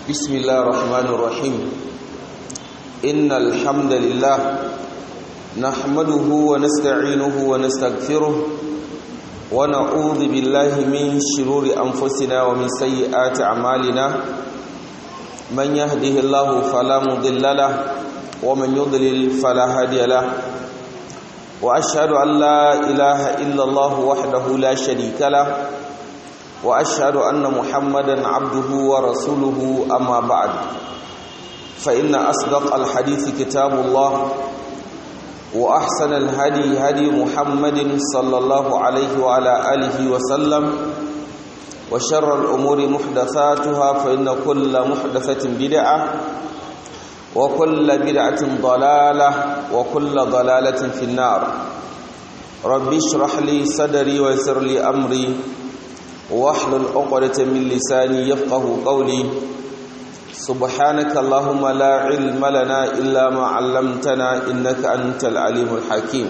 بسم الله الرحمن الرحيم إن الحمد لله نحمده ونستعينه ونستغفره ونعوذ بالله من شرور أنفسنا ومن سيئات أعمالنا من يهده الله فلا مضل له ومن يضلل فلا هادي له وأشهد أن لا إله إلا الله وحده لا شريك له واشهد ان محمدا عبده ورسوله اما بعد فان اصدق الحديث كتاب الله واحسن الهدي هدي محمد صلى الله عليه وعلى اله وسلم وشر الامور محدثاتها فان كل محدثه بدعه وكل بدعه ضلاله وكل ضلاله في النار ربي اشرح لي صدري ويسر لي امري واحلل عقدة من لساني يفقه قولي سبحانك اللهم لا علم لنا إلا ما علمتنا إنك أنت العليم الحكيم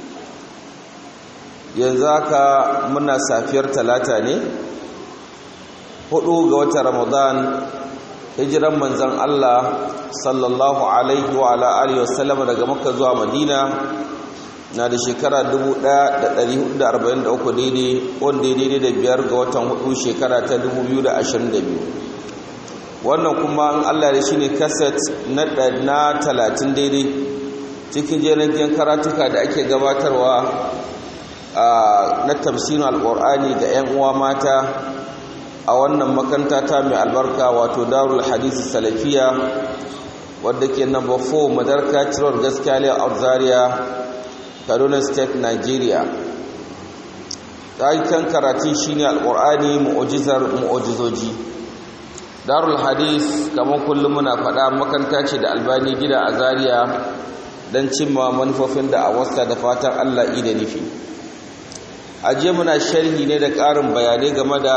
ينزاك منا سافير ثلاثة hudu ga watan ramadan hijiran manzon Allah sallallahu alaihi wa ala alihi wasallam daga makka zuwa madina na da shekara 1443 daidai wanda ya daidai da biyar ga watan hudu shekara ta 2022 wannan kuma an Allah da shi ne kaset na 30 daidai cikin jiragen karatuka da ake gabatarwa na tafsirin alkur'ani ga 'yan uwa mata a wannan makanta ta mai albarka wato darul hadisi salafiya wadda ke number 4 madarka cirowar gaskiya a zaria kaduna state nigeria kan karatun shine alkur'ani mu'ujizar mu'ujizoji darul hadis kamar kullum muna faɗa makanta ce da albani gida a zaria don cimma manufofin da a wasta da fatan allah da nufi ajiye muna sharhi ne da ƙarin bayanai game da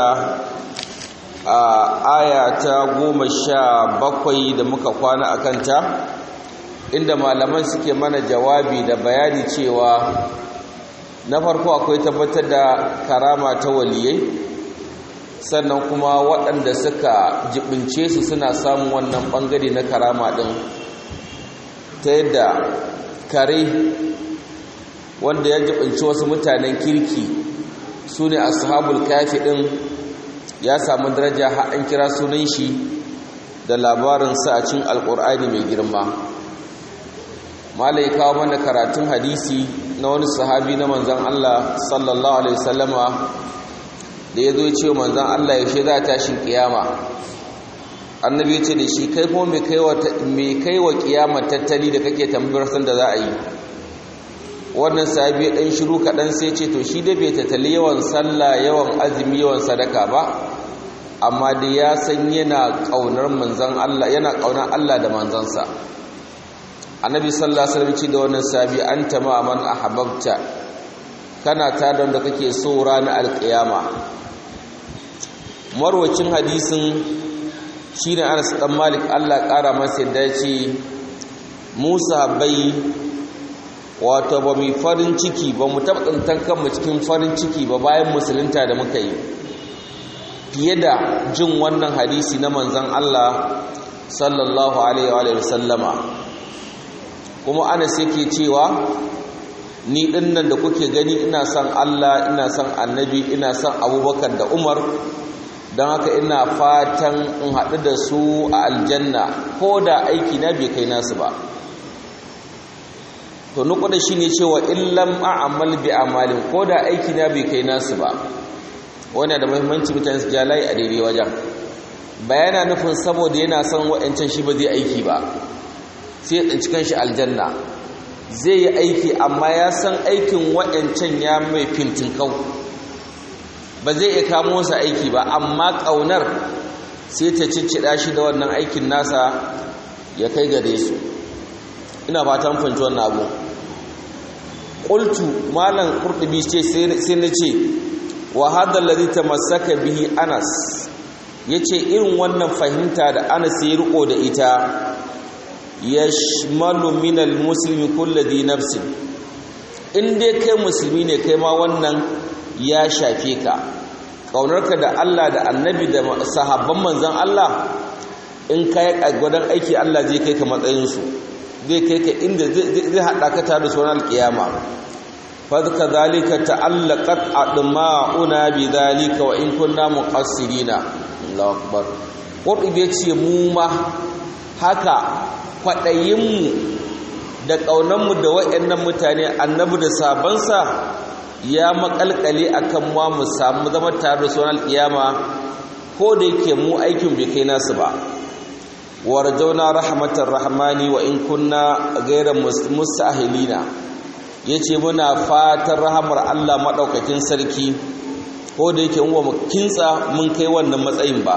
aya ta goma sha bakwai da muka kwana a kanta inda malaman suke mana jawabi da bayani cewa na farko akwai tabbatar da karama ta waliyai sannan kuma waɗanda suka jibince su suna samun wannan ɓangare na karama ɗin ta yadda kare wanda ya jibinci wasu mutanen kirki su ne ashabul kafi ɗin ya samu daraja har an kira sunan shi da labarinsa a cin alƙur'ani mai girma malai kawo mana karatun hadisi na wani sahabi na manzan Allah sallallahu alaihi wasallama da ya zo ce manzan Allah yaushe za a tashin kiyama annabi ce da shi kai kuma mai kai wa kiyama tattali da kake tambayar san da za a yi wannan sahabi ɗan shiru kaɗan sai ce to shi da bai tattali yawan sallah yawan azumi yawan sadaka ba amma da ya san yana ƙaunar manzan Allah yana ƙaunar Allah da manzansa annabi sallallahu alaihi wasallam ce da wannan sabi anta ma man ahbabta kana ta da wanda kake so ranar alkiyama marwacin hadisin shine Anas dan Malik Allah kara masa yadda ce Musa bai wato ba mu farin ciki ba mu tabbatantan kanmu cikin farin ciki ba bayan musulunta da muka yi fiye da jin wannan hadisi na manzon Allah sallallahu alaihi wa sallama kuma anas yake cewa ni dinnan da kuke gani ina son Allah ina son annabi ina son abubakar da umar don haka ina fatan in haɗu da su a aljanna ko da aiki na bai kai nasu ba to nuku da shi ne cewa illam a'amal bi amalin ko da aiki na bai kai nasu ba wani da muhimmanci mutane su jalai a daidai wajen bayana nufin saboda yana son wa'ancan shi ba zai aiki ba sai ya tsinci kanshi aljanna zai yi aiki amma ya san aikin waɗancan ya mai fintin kau ba zai iya kamo masa aiki ba amma ƙaunar sai ta ciccida shi da wannan aikin nasa ya kai gare su ina fatan fahimci wannan abu qultu malam qurtubi ce sai na ce wa hadha alladhi tamassaka bihi anas yace irin wannan fahimta da anas ya riko da ita yashmalu minal muslimi kulli dhi nafsin in dai kai musulmi ne kai ma wannan ya shafe ka ƙaunarka da Allah da annabi da sahabban manzan Allah in ka yi gwadon aiki Allah zai kai ka matsayinsu zai kai ka inda zai haɗa ka tare da sunan alƙiyama fadka zalika ta'allaqat adma'una bi zalika wa in kunna muqassirina Allahu akbar qurbi ce mu ma haka kwadayin mu da kaunan mu da wayannan mutane annabi da sabansa ya makalkale akan mu mu samu zama tare da sunan alƙiyama ko da yake mu aikin bai kai nasu ba warjauna rahmatar rahmani wa in kunna ghayra mustahilina yace muna fatan rahamar Allah madaukakin sarki ko da yake mu kintsa mun kai wannan matsayin ba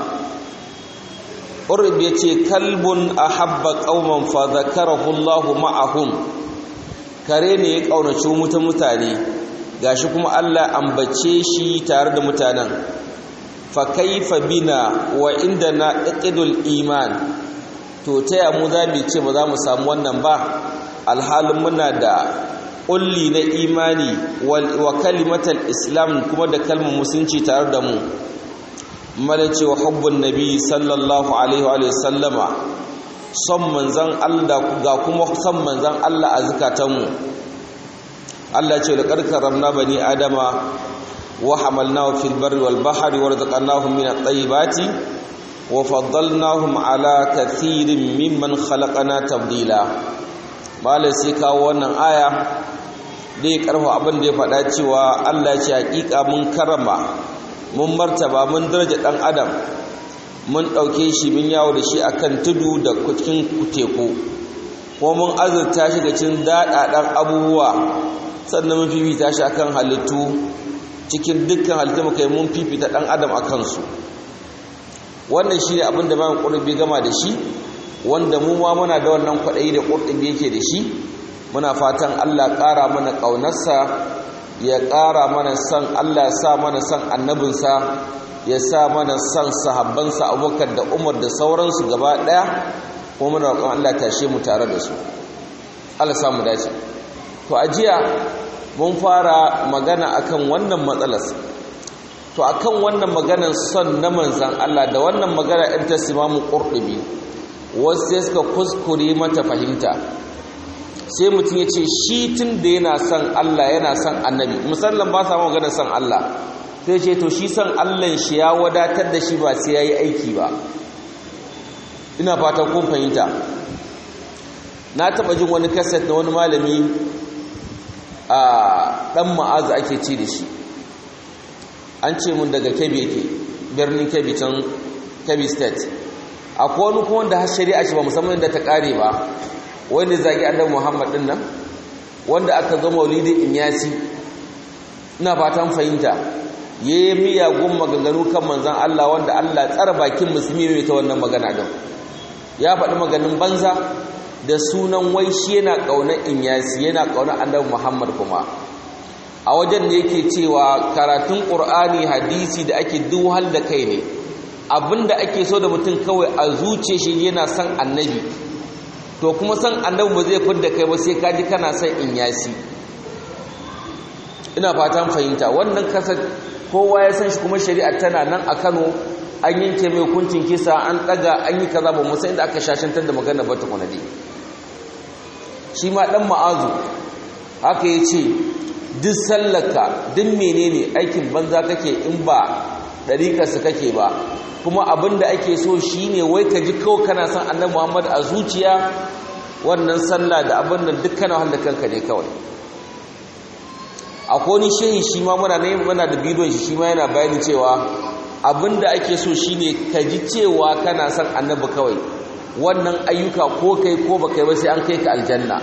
urb yace kalbun ahabba qauman fa zakarahu Allah ma'ahum kare ne ya kaunaci mutan mutane gashi kuma Allah ambace shi tare da mutanen fa kaifa bina wa indana iqdul iman to taya mu za mu ce ba za mu samu wannan ba alhalin muna da kulli na imani wa kalimatal islam kuma da kalmar musulunci tare da mu mala cewa hubbun nabi sallallahu alaihi wa sallama son manzan Allah ga kuma son manzan Allah a zukatanmu Allah ce da karkaramna bani adama wa hamalnahu fil barri wal bahri warzaqnahum min at-tayyibati wa faddalnahum ala kathirin mimman khalaqana tabdila malai sai kawo wannan aya da ya karfa abin da ya faɗa cewa Allah ya ce hakika mun karama mun martaba mun daraja dan adam mun ɗauke shi mun yawo da shi akan tudu da cikin teku ko mun azurta shi da cin daɗaɗan abubuwa sannan mun fifita shi akan halittu cikin dukkan halittu muka yi mun fifita ɗan adam a kansu wannan shi ne abin da bayan ƙurbi gama da shi wanda mu ma muna da wannan kwaɗayi da ƙurbi yake da shi muna fatan allah ƙara mana ƙaunarsa ya ƙara mana son allah sa mana son annabinsa ya sa mana son sahabbansa abubakar da umar da sauransu gaba ɗaya kuma muna roƙon allah tashe mu tare da su allah samu dace to a jiya mun fara magana akan wannan matsalar to akan wannan maganar son na manzan Allah da wannan magana ɗin ta simamu ƙurɗubi wasu sai suka kuskure mata fahimta sai mutum ya ce shi tun da yana son Allah yana son annabi musallan ba sa maganar son Allah sai ce to shi son Allah shi ya wadatar da shi ba sai ya yi aiki ba ina fatan kun fahimta na taɓa jin wani kaset na wani malami a ɗan ma'azu ake ci da shi an ce mun daga kebbi yake birnin kebbi can kebbi state akwai wani kuma wanda har shari'a shi ba musamman da ta kare ba wanda zagi annabi muhammad din nan wanda aka zo maulidi inyasi ina fatan fahimta yayi miyagun maganganu kan manzon Allah wanda Allah tsara bakin musulmi mai ta wannan magana din ya faɗi maganin banza da sunan wai shi yana ƙaunar inyasi yana ƙaunar annabi muhammad kuma a wajen da yake cewa karatun ƙur'ani hadisi da ake duhal da kai ne abinda ake so da mutum kawai a zuce shi yana son annabi to kuma son annabi ba zai fidda kai ba sai kaji kana son in yasi ina fatan fahimta wannan kasar kowa ya san shi kuma shari'a tana nan a kano an yanke mai hukuncin kisa an ɗaga an yi kaza ba musa inda aka shashantar da magana ba ta kwanade shi ma ɗan ma'azu haka ya ce duk sallaka duk menene aikin banza kake in ba ɗariƙarsa kake ba kuma abin da ake so shine wai ka ji kawai kana son annabi muhammad a zuciya wannan sallah da abin nan duk kana wanda kanka ne kawai akwai wani shehi shi ma muna ne muna da bidon shi shi ma yana bayani cewa abin da ake so shine ka ji cewa kana son annabi kawai wannan ayyuka ko kai ko ba kai ba sai an kai ka aljanna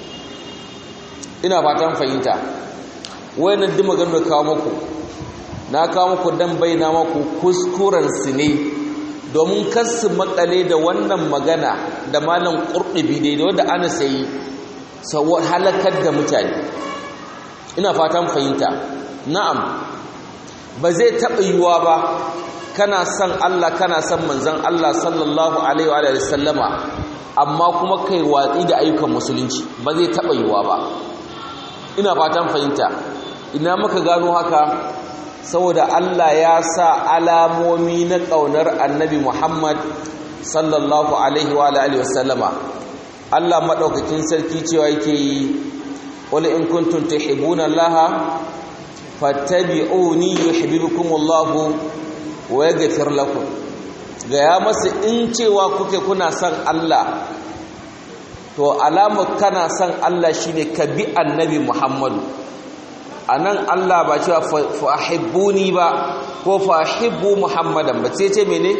ina fatan fahimta wayannan duk maganar kawo muku na kawo muku dan bayyana muku kuskuren su ne domin kasu makale da wannan magana da malam qurtubi dai da wanda ana sayi sawa halakar da mutane ina fatan fahimta na'am ba zai taɓa yiwuwa ba kana son Allah kana son manzon Allah sallallahu alaihi wa sallama amma kuma kai watsi da ayyukan musulunci ba zai taɓa yiwuwa ba ina fatan fahimta ina muka gano haka saboda Allah ya sa alamomi na ƙaunar annabi Muhammad sallallahu alaihi wa alihi wasallama Allah madaukakin sarki cewa yake yi qul in kuntum tuhibbuna Allah fattabi'uni yuhibbukumullahu wa yaghfir lakum ga ya masa in cewa kuke kuna son Allah to alamar kana son Allah shine ka bi annabi Muhammadu anan Allah ba cewa fahibbuni ba ko fahibbu Muhammadan ba sai ce mene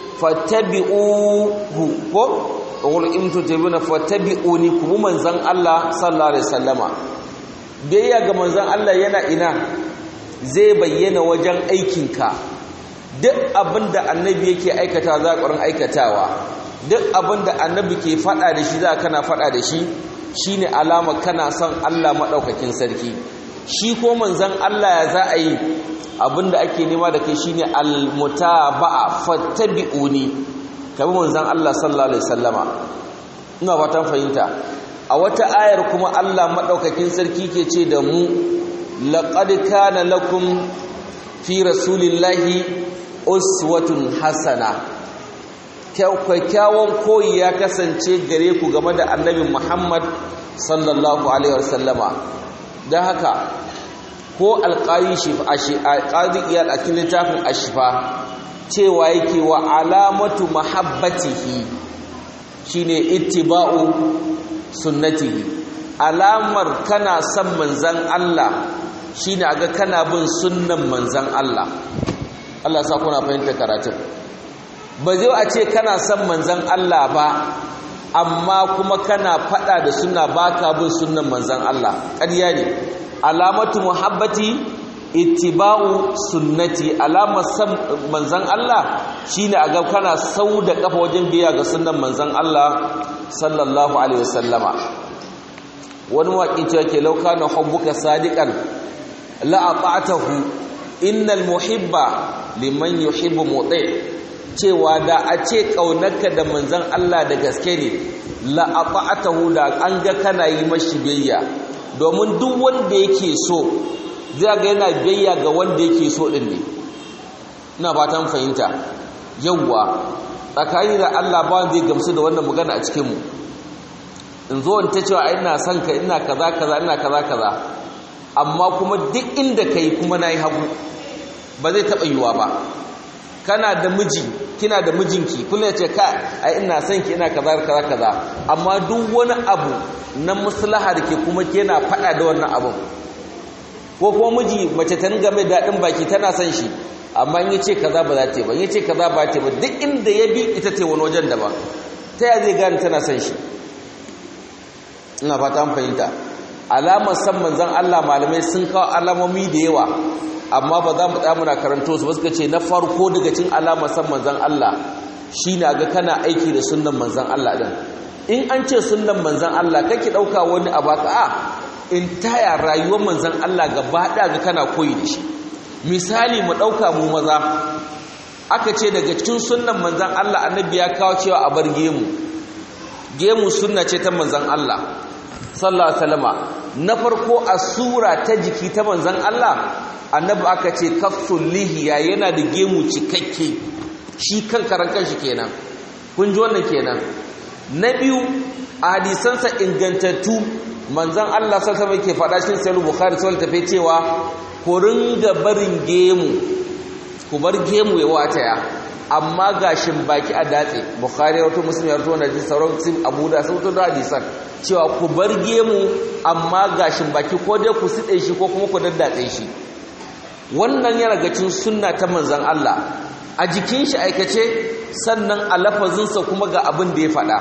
fattabi'uhu ko qul in tutabuna fattabi'uni ku manzon Allah sallallahu alaihi wasallama biyayya ga manzon Allah yana ina zai bayyana wajen aikinka duk abinda annabi yake aikata za ka aikatawa duk abinda annabi ke fada da shi za kana fada da shi shine alama kana son Allah madaukakin sarki shi ko manzon Allah ya za a yi abinda ake nema da kai shine almutaba'a fattabi'uni kabi manzon Allah sallallahu alaihi wasallama ina fatan fahimta a wata ayar kuma Allah madaukakin sarki ke ce da mu laqad kana lakum fi rasulillahi uswatun hasana kyakkyawan koyi ya kasance gare ku game da annabi Muhammad sallallahu alaihi wasallama don haka ko alƙayi iyal a cikin littafin ashifa cewa yake wa alamatu mahabbatihi shine ittiba'u sunnatihi alamar kana son manzan Allah shine aga kana bin sunnan manzan Allah Allah sa kuna fahimta karatun ba zai a ce kana son manzan Allah ba amma kuma kana fada da sunna baka bin sunnan manzan Allah ƙarya ne alamatu muhabbati ittiba'u sunnati alamar san manzan Allah shine a ga kana sau da kafa wajen biya ga sunnan manzan Allah sallallahu alaihi wasallama wani waƙi cewa ke lauka na hubbuka sadiqan la ata'tahu innal muhibba liman yuhibbu muti cewa da a ce kaunarka da manzan Allah da gaske ne la ata'tahu da an ga kana yi mashi biyayya domin duk wanda yake so zai ga yana biyayya ga wanda yake so din ne ina fatan fahimta yawwa tsakani da Allah ba zai gamsu da wannan magana a cikin mu in zo in ta cewa ina son ka ina kaza kaza ina kaza kaza amma kuma duk inda kai kuma nayi hagu ba zai taba yiwa ba kana da miji kina da mijinki kullum ya ce ka ai ina son ki ina kaza kaza kaza amma duk wani abu na maslaha da ke kuma yana faɗa da wannan abun ko kuma miji mace ta ringa mai daɗin baki tana son shi amma in yace kaza ba za ta yi ba in yace kaza ba ta yi ba duk inda ya bi ita ce wani wajen da ba ta ya zai gane tana son shi ina fata an fahimta alamar san manzon Allah malamai sun kawo alamomi da yawa amma ba za mu tsaya muna karanto su ba suka ce na farko daga cin alamar san manzon Allah shine ga kana aiki da sunnan manzon Allah din in an ce sunnan manzon Allah kake dauka wani abaka a in taya rayuwar manzon Allah gaba ɗaya ga kana koyi da shi misali mu dauka mu maza aka ce daga cikin sunnan manzon Allah annabi ya kawo cewa a bar gemu gemu sunna ce ta manzon Allah sallallahu alaihi wasallama na farko a sura ta jiki ta manzon Allah annabi aka ce kafsul lihiya yana da gemu cikakke shi kan karan kanshi kenan kun ji wannan kenan na biyu a hadisansa ingantattu manzon Allah sallallahu alaihi ke faɗa cikin sahih bukhari sai tafi cewa ku ringa barin gemu ku bar gemu ya wataya amma gashin baki a datse bukhari ya wato muslim ya wato wannan sauran sun abu da sauto da hadisan cewa ku bar gemu amma gashin baki ko dai ku side shi ko kuma ku daddatse shi wannan yana gacin sunna ta manzan Allah a jikin shi aikace sannan a lafazinsa kuma ga abin da ya faɗa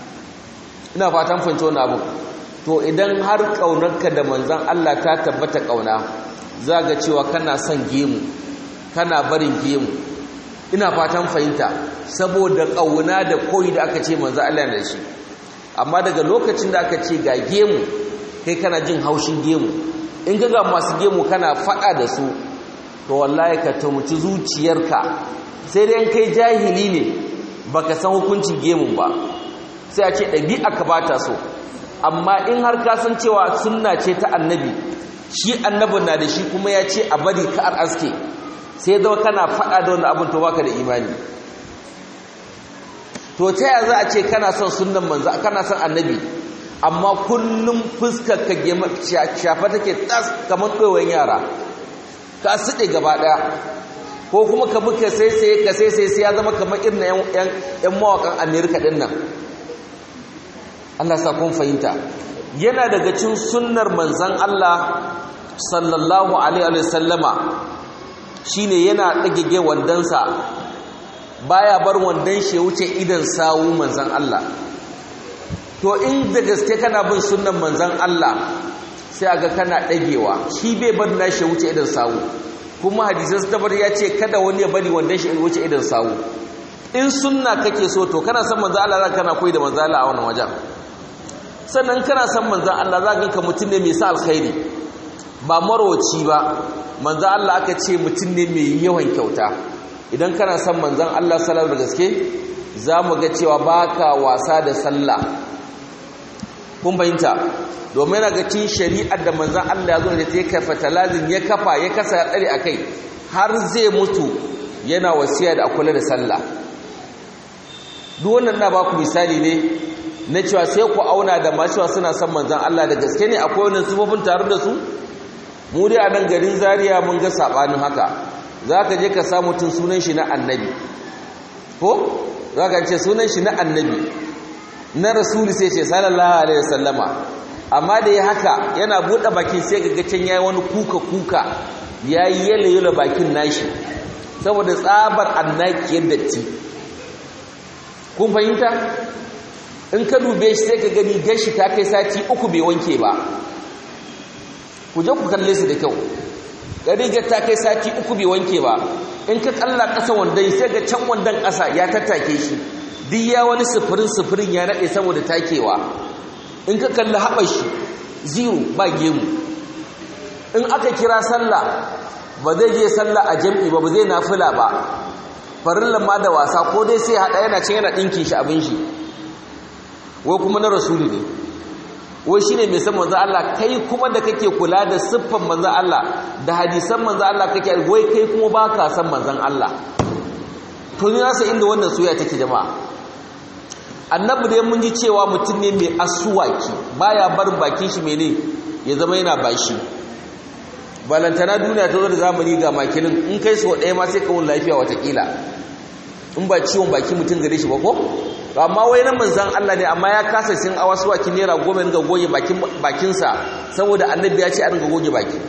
ina fatan fahimci wani abu to idan har ƙaunarka da manzan Allah ta tabbata ƙauna za ga cewa kana son gemu kana barin gemu ina fatan fahimta saboda ƙauna da koyi da aka ce manzan Allah da shi amma daga lokacin da aka ce ga gemu kai kana jin haushin gemu in ga masu gemu kana faɗa da su to wallahi ka tumuci zuciyarka sai dai kai jahili ne baka san hukuncin gemun ba sai a ce ɗabi'a ka bata so amma in har ka san cewa sunna ce ta annabi shi annabin na da shi kuma ya ce a bari ka aske sai zama kana faɗa da wani abin to baka da imani to ta yaya za a ce kana son sunnan manzo kana son annabi amma kullum fuskar ka shafa take tas kamar ɗoyon yara ka suɗe gaba ɗaya ko kuma ka buka sai sai ka sai sai ya zama kamar irin yan mawakan amerika ɗin nan allah sa kun fahimta yana daga cin sunnar manzan allah sallallahu alaihi wasallama shine yana ɗagage wandonsa baya bar wandon shi wuce idan sawu manzan allah to in da gaske kana bin sunnan manzan Allah sai aga kana dagewa shi bai bar nashi wuce idan sawu kuma hadisan tabar ya ce kada wani ya bari wanda shi wuce idan sawu in sunna kake so to kana san manzan Allah za kana koyi da manzan Allah a wannan wajen sannan kana san manzan Allah za ka mutum ne mai sa alkhairi ba marwaci ba manzan Allah aka ce mutum ne mai yawan kyauta idan kana san manzan Allah sallallahu da gaske za mu ga cewa baka wasa da sallah kun fahimta domin yana ga cin shari'ar da manzan Allah ya zo da ta kafa talazin ya kafa ya kasa ya tsare a kai har zai mutu yana wasiya da akula da sallah duk wannan na baku misali ne na cewa sai ku auna da masu suna son manzan Allah da gaske ne akwai wannan sufofin tare da su mu dai a nan garin Zaria mun ga sabanin haka za ka je ka samu tun sunan shi na annabi ko za ka ce sunan shi na annabi na rasuli sai ce sallallahu alaihi wasallama amma da ya haka yana buɗe bakin sai ga can yayi wani kuka kuka yayi yele yele bakin nashi saboda tsabar annakiyar datti kun fahimta in ka dube shi sai ka gani gashi ta kai sati uku bai wanke ba ku je ku kalle su da kyau rigar ta kai sati uku bai wanke ba in ka kalla ƙasa wandon sai ga can wandon ƙasa ya tattake shi duk ya wani sufurin sufurin ya naɗe saboda takewa in ka kalli haɓar shi zero ba gemu in aka kira sallah ba zai je sallah a jam'i ba ba zai nafila ba farillan ma da wasa ko dai sai haɗa yana cin yana ɗinkin shi abin shi wai kuma na rasulu ne wai shine mai san manzo Allah kai kuma da kake kula da siffan manzo Allah da hadisan manzo Allah kake wai kai kuma baka san manzon Allah to ni rasa inda wannan soyayya take jama'a annabi dai mun ji cewa mutum ne mai asuwaki baya barin bakin shi mene ya zama yana bashi balantana duniya ta zo da zamani ga makilin in kai so ɗaya ma sai kawun lafiya watakila in ba ciwon baki mutum gare shi ba ko amma wai na manzan Allah ne amma ya kasa sin a wasu waki naira goma ringa goge bakinsa saboda annabi ya ce a ringa goge baki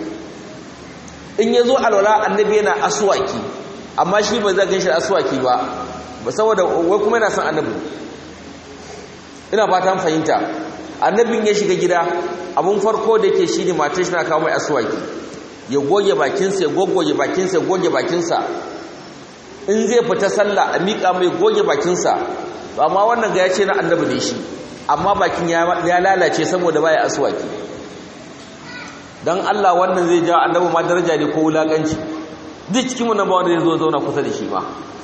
in ya zo alwala annabi yana asuwaki amma shi ba zai gan shi asuwaki ba saboda wai kuma yana son annabi ina fatan fahimta annabin ya shiga gida abun farko da yake shi ne matar shi na kawo mai asuwaki ya goge bakinsa ya gogoge bakinsa ya goge bakinsa in zai fita sallah a miƙa mai goge bakinsa amma wannan ga ya ce na annabi ne shi amma bakin ya lalace saboda baya asuwaki don Allah wannan zai jawo annabi ma daraja ne ko wulaƙanci duk cikin mu nan ba wanda zai zo zauna kusa da shi ba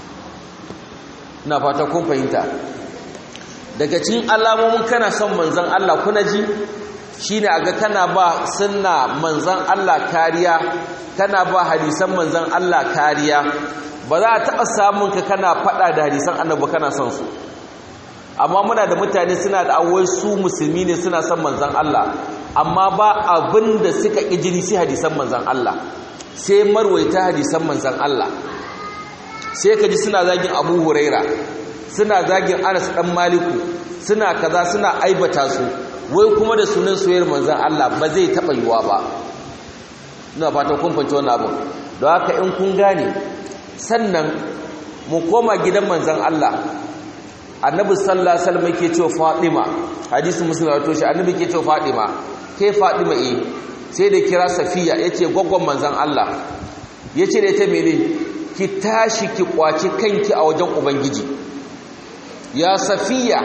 ina fata kun fahimta daga cikin alamomin kana son manzon Allah kuna ji shine aga kana ba sunna manzon Allah kariya kana ba hadisan manzon Allah kariya ba za a taɓa samun ka kana faɗa da hadisan annabi kana son su amma muna da mutane suna da awai su musulmi ne suna son manzon Allah amma ba abin da suka ƙi jini sai hadisan manzon Allah sai marwaita hadisan manzon Allah sai ka ji suna zagin Abu Huraira suna zagin Anas dan Maliku suna kaza suna aibata su wai kuma da sunan soyayyar manzon Allah ba zai taɓa yiwa ba ina fata kun fahimci wannan abin don haka in kun gane sannan mu koma gidan manzon Allah annabi sallallahu alaihi wasallam yake cewa Fatima hadisi muslim wato shi annabi yake cewa Fatima ke Fatima eh sai da kira Safiya yace goggon manzon Allah yace da ita mene ki tashi ki kwaci kanki a wajen ubangiji ya Safiya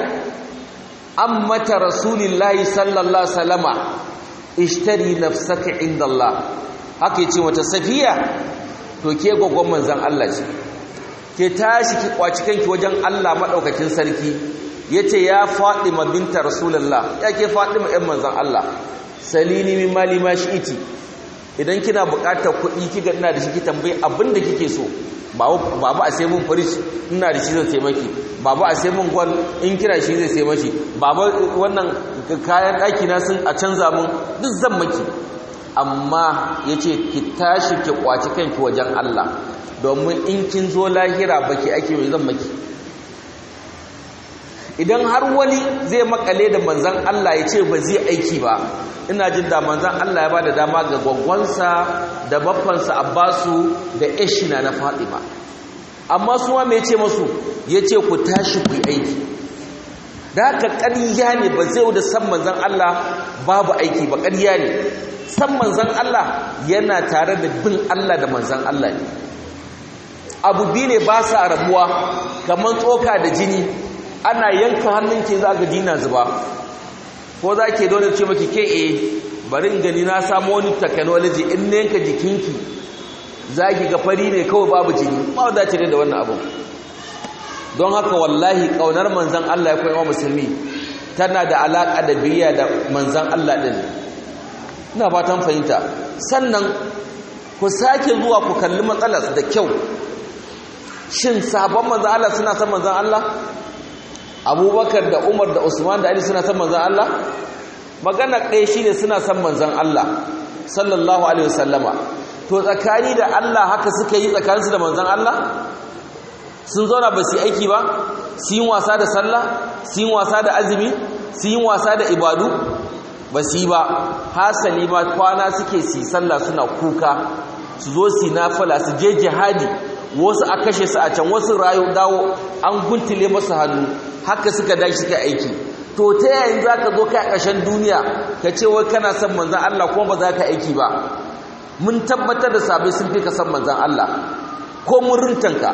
ammata rasulillahi sallallahu alaihi wasallama ishtari nafsaka inda Allah haka yace mata Safiya to ke goggon manzon Allah ce ke tashi ki kwaci kanki wajen Allah madaukakin sarki yace ya Fatima binta Rasulullah yake Fatima ɗan manzon Allah salini min mali ma shi'iti idan kina buƙatar kuɗi kika ina da shi ki tambayi abin da kike so babu a sai mun fridge ina da shi zai taimaki babu a sai mun gwal in kira shi zai taimaki babu wannan kayan ɗaki na sun a canza mun duk zan maki amma yace ki tashi ki kwaci kanki wajen Allah domin in kin zo lahira baki ake mai zan maki idan har wani zai makale da manzan Allah ya ce ba zai aiki ba ina jin da manzan Allah ya ba da dama ga gwagwansa da baffansa Abbasu da Ishina na Fatima amma su ma mai ce masu ya ce ku tashi ku aiki da haka ƙarya ne ba zai da san manzan Allah babu aiki ba ƙarya ne san manzan Allah yana tare da bin Allah da manzan Allah ne abu biyu ne ba sa rabuwa kamar tsoka da jini ana yanka hannun ke za ga jina zuba ko za ke dole ce maki ke e bari gani na samu wani technology in na yanka jikinki za ki ga fari ne kawai babu jini ba za ce da wannan abu don haka wallahi kaunar manzan Allah ya koyi wa musulmi tana da alaƙa da biyayya da manzan Allah ɗin ina fatan fahimta sannan ku sake zuwa ku kalli matsalar da kyau shin sabon manzan Allah suna san manzan Allah abubakar da umar da usman da ali suna san manzan Allah magana ɗaya shi ne suna san manzan Allah sallallahu alaihi wasallama to tsakani da Allah haka suka yi tsakaninsu da manzan Allah sun zauna ba su yi aiki ba su yi wasa da sallah su yi wasa da azumi su yi wasa da ibadu ba su yi ba hasali ma kwana suke su sallah suna kuka su zo su nafala su je jihadi wasu a kashe su a can wasu rayu dawo an guntule masu hannu haka suka dashi suka aiki to ta yayin za ka zo kai a ƙarshen duniya ka ce wai kana son manzan Allah kuma ba za ka aiki ba mun tabbatar da sabai sun fi ka son manzan Allah ko mun rintanka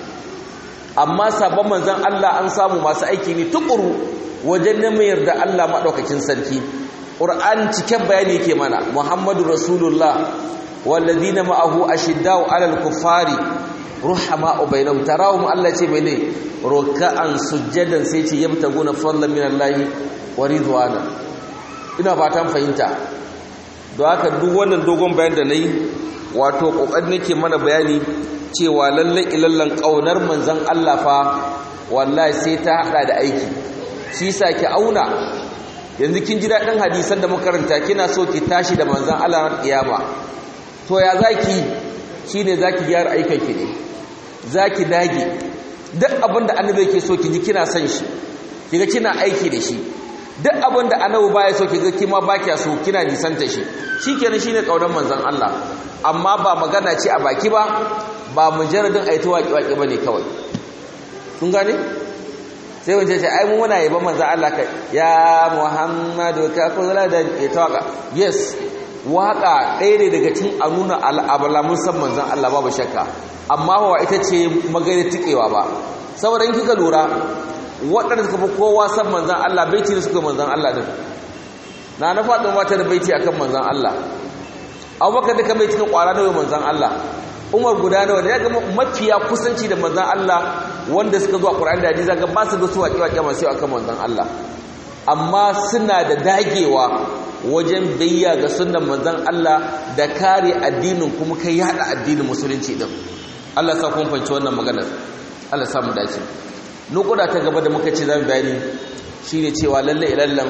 amma sabon manzan Allah an samu masu aiki ne tukuru wajen neman yarda Allah maɗaukakin sarki ƙur'an cikin bayani ke mana muhammadu rasulullah wallazina ma'ahu ashiddau alal kuffari ruhama bainahum tarahum Allah ce mene ruk'an sujjadan sai ce yabtaguna fadlan min Allah wa ridwana ina fatan fahimta don haka duk wannan dogon bayan da nayi wato kokarin nake mana bayani cewa lalle ilallan kaunar manzon Allah fa wallahi sai ta hada da aiki shi yasa ki auna yanzu kin ji dadin hadisan da muka karanta kina so ki tashi da manzon Allah ran kiyama to ya zaki shine zaki gyara aikin ki ne zaki dage duk abinda annabi yake so ki ji kina son shi kiga kina aiki da shi duk abinda annabi baya so kiga kima baki so kina nisanta shi shikenan shine kaunar manzon Allah amma ba magana ce a baki ba ba mujarradin aita waki waki bane kawai kun gane sai wance ce ai mu muna yaba manzon Allah kai ya Muhammadu ka kula da ita waka yes waka ɗaya ne daga cikin a nuna al'abalamun san manzon Allah babu shakka amma ba ita ce magana tikewa ba saboda in kika lura waɗanda suka fi kowa san manzan Allah baiti ne suka manzan Allah din na na faɗin mata da baiti akan manzan Allah abubakar duka baiti kan ƙwara nawa manzan Allah umar guda nawa ne ya ga mafiya kusanci da manzan Allah wanda suka zuwa ƙur'ani da hadisi ga ba su da su waƙe waƙe masu yau akan manzan Allah amma suna da dagewa wajen bayya ga sunnan manzan Allah da kare addinin kuma kai yaɗa addinin musulunci din Allah sa kun fanci wannan maganar Allah sa mu dace nukuda ta gaba da muka ce zamu bayani shine cewa lalle ilallan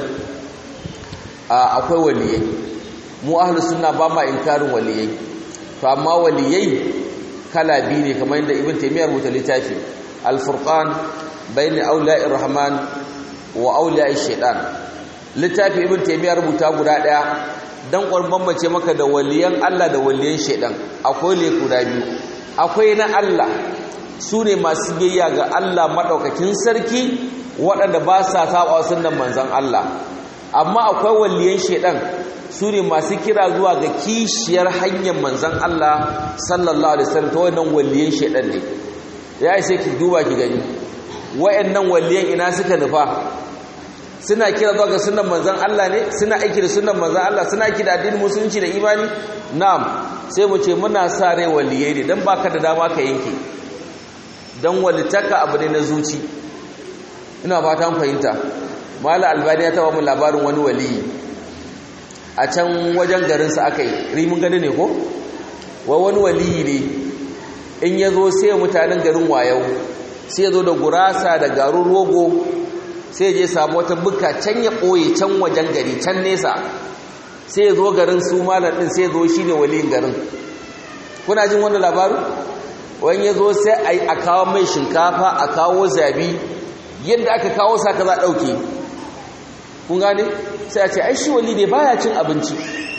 akwai waliyai mu ahlus sunna ba ma inkarin waliyai to amma waliyai kala biyu ne kamar yadda ibn taymiyyah rubuta littafi al-furqan bayna awliya'ir rahman wa awliya'ish shaitan littafi ibn taymiyyah rubuta guda daya dan ƙwarban mace maka da waliyan Allah da waliyan shaitan akwai le guda biyu akwai na Allah su ne masu biyayya ga Allah maɗaukakin sarki waɗanda ba sa saba sunan manzan Allah amma akwai waliyan shedan su ne masu kira zuwa ga kishiyar hanyar manzan Allah sallallahu alaihi wasallam ta wannan waliyan shedan ne ya sai ki duba ki gani wayannan waliyan ina suka nufa suna kira zuwa ga sunan manzan Allah ne suna aiki da sunan manzan Allah suna aiki da addinin musulunci da imani na'am sai mu ce muna sa rai waliyai ne dan baka da dama ka yanke don walitaka abu ne na zuci ina fata fahimta mala albani ya taba mu labarin wani waliyi a can wajen garinsa aka yi rimin gani ne ko wai wani waliyi ne in ya zo sai mutanen garin wayau sai ya zo da gurasa da garin rogo sai je samu wata buka can ya ɓoye can wajen gari can nesa sai ya zo garin su malar ɗin sai ya zo shi ne waliyin garin kuna jin wani labarin wani ya zo sai a kawo mai shinkafa a kawo zabi yadda aka kawo sa ka za ɗauke kun gane sai a ce ai shi wali ne baya cin abinci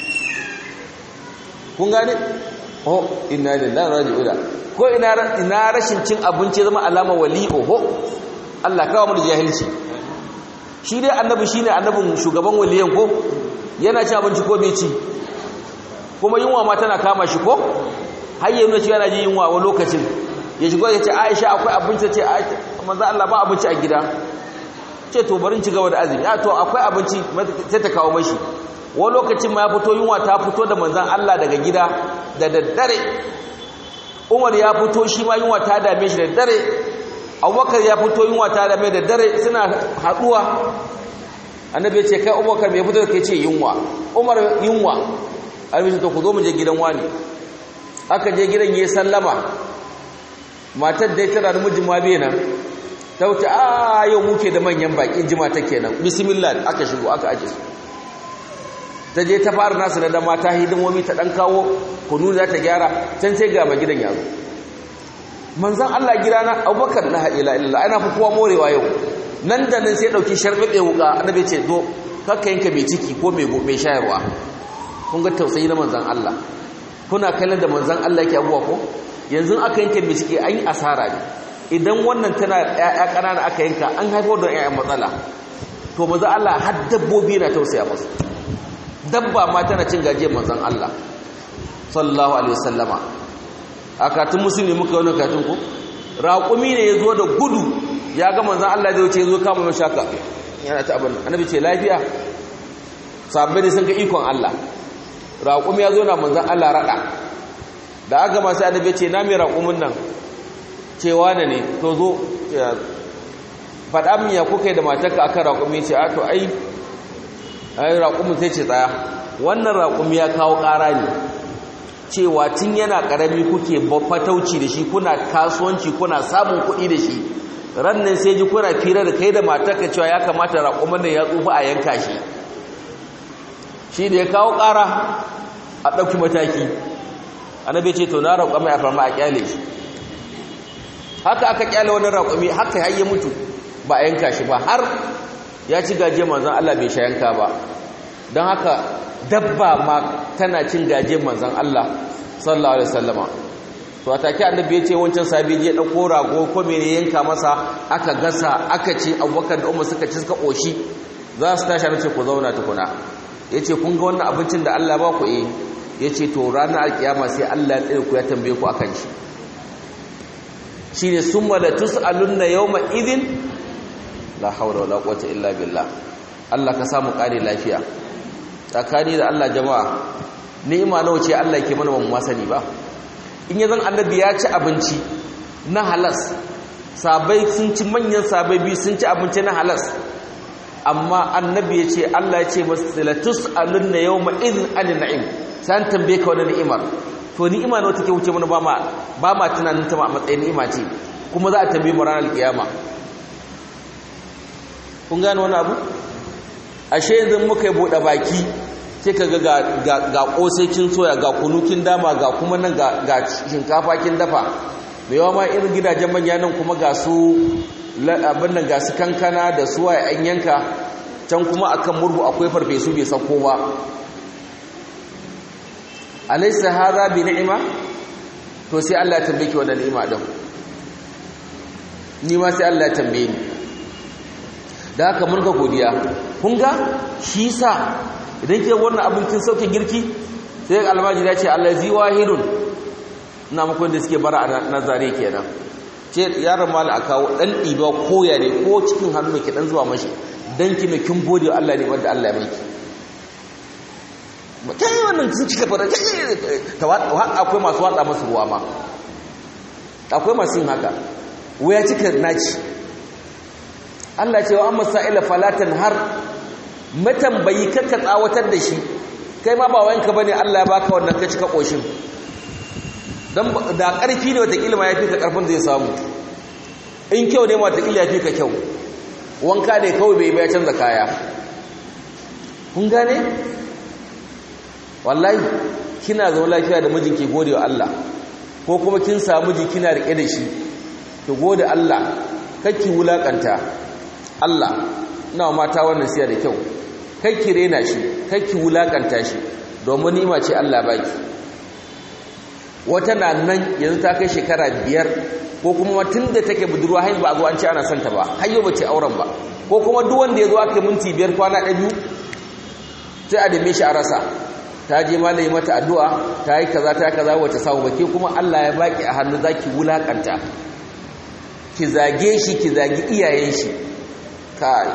kun gane oh inna lillahi raji'un ko ina ina rashin cin abinci zama alama wali oho Allah kawo mu da jahilci shi dai annabi shine annabin shugaban waliyan ko yana cin abinci ko bai ci kuma yunwa ma tana kama shi ko har yi nuna cewa yana ji yunwa wani lokacin ya shigo ya ce aisha akwai abinci ce manzo Allah ba abinci a gida ce to barin ci gaba da azumi a to akwai abinci sai ta kawo mashi wani lokacin ma ya fito yunwa ta fito da manzan Allah daga gida da daddare Umar ya fito shi ma yunwa ta dame shi da daddare Abubakar ya fito yunwa ta dame da daddare suna haduwa annabi ya ce kai Abubakar me fito da kai ce yunwa Umar yunwa annabi to ku zo mu je gidan wani aka je gidan yayi sallama matar da tana da mijin ma bai nan ta wuce a yau muke da manyan bakin jima ta kenan bismillah aka shigo aka aje su ta je ta fara nasu da mata hidimomi ta dan kawo kunu za ta gyara can sai ga gidan yazo manzon Allah gidana Abubakar la ilaha illallah ana fi kowa morewa yau nan da nan sai dauki sharbabe wuka annabi ce zo kakka yanka mai ciki ko mai mai shayarwa kun ga tausayi na manzon Allah kuna kallon da manzon Allah yake abuwa ko yanzu aka yanka mai ciki an yi asara ne idan wannan tana ƴaƴa ƙanana aka yanka an haifar da ƴaƴan matsala to manzon Allah har dabbobi na tausaya musu dabba ma tana cin gajiyar manzon Allah sallallahu alaihi wasallama a katun musulmi muka wani katun ku raƙumi ne ya zo da gudu ya ga manzon Allah zai wuce ya zo kama mai shaka yana ta abin annabi ce lafiya sabbai ne sun ga ikon Allah raƙumi ya zo na manzon Allah raɗa da aka masu annabi ce na mai raƙumin nan cewa ne ne to zo faɗa min ya kuka da matarka akan raƙumi ce a to ai ai raƙumin sai ce tsaya wannan raƙumi ya kawo ƙara ne cewa tun yana ƙarami kuke fatauci da shi kuna kasuwanci kuna samun kuɗi da shi rannan sai ji kuna fira da kai da matarka cewa ya kamata raƙumin nan ya tsufa a yanka shi shi da ya kawo ƙara a ɗauki mataki annabi ce to na raƙumi a farma a ƙyale shi haka aka ƙyale wani raƙumi haka har ya mutu ba a yanka shi ba har ya ci gaje manzan Allah bai sha yanka ba don haka dabba ma tana cin gaje manzan Allah sallallahu alaihi wasallama to a take annabi ya ce wancan sabi je dauko rago ko mene yanka masa aka gasa aka ce Abubakar da Umar suka ci suka koshi za su tashi ce ku zauna tukuna yace kun ga wannan abincin da Allah ba ku eh yace to ranar alkiyama sai Allah ya tsare ku ya tambaye ku akan shi shine summa la tusalunna yawma idhin la haula wala quwwata illa billah Allah ka samu kare lafiya tsakani da Allah jama'a ni'ima nawa ce Allah yake mana ban sani ba in yazan annabi ya ci abinci na halas sabai sun ci manyan sabai biyu sun ci abinci na halas amma annabi ya ce Allah ya ce masalatus alunna yawma idhin an na'im san tambaye ka wannan ni'imar to ni'ima nawa take wuce mana ba ma ba ma tunanin ta a matsayin ni'ima ce kuma za a tambaye mu ranar kiyama kun gane wani abu ashe yanzu muka yi buɗe baki sai ka ga ga ƙosai kin soya ga kunukin dama ga kuma nan ga shinkafa kin dafa mai yawa ma irin gidajen manya nan kuma ga su abin nan ga su kankana da su waye an yanka can kuma akan murhu akwai farfesu bai sauko ba alaysa hadha bi ni'ima to sai Allah ya tambaye ki wannan ni'ima din ni ma sai Allah ya tambaye ni da haka mun ga godiya kun ga shi sa idan ke wannan abin kin sauke girki sai almaji ya ce allazi wahidun ina muku da suke bara a nazare kenan ce yaron mali a kawo dan ɗiba koya ne ko cikin hannu ke dan zuwa mashi dan ki ne kin gode Allah ne wanda Allah ya miki kai wannan sun cika fara akwai masu watsa masu ruwa ma akwai masu yin haka waya cika naci Allah cewa an masa'ila falatan har matambayi kakka tsawatar da shi kai ma ba wayanka bane Allah ya baka wannan ka cika koshin dan da karfi ne wata kilma yafi ka karfin zai samu in kyau ne wata kila yafi ka kyau wanka ne kawai bai bai canza kaya kun gane wallahi kina zama lafiya da mijinki gode wa Allah ko kuma kin samu miji kina rike da shi ki gode Allah kake wulakanta Allah ina mata wannan siya da kyau kake rena shi kake wulakanta shi domin ni'ima ce Allah baki wata na nan yanzu ta kai shekara biyar ko kuma tun da take budurwa har ba a zo an ce ana son ta ba har yau bace auren ba ko kuma duk wanda ya zo aka minti biyar kwana ɗaya biyu sai a dame shi a rasa ta je malami mata addu'a ta yi kaza ta kaza wata samu ba ke kuma Allah ya baki a hannu zaki wulakanta ki zage shi ki zagi iyayen shi kai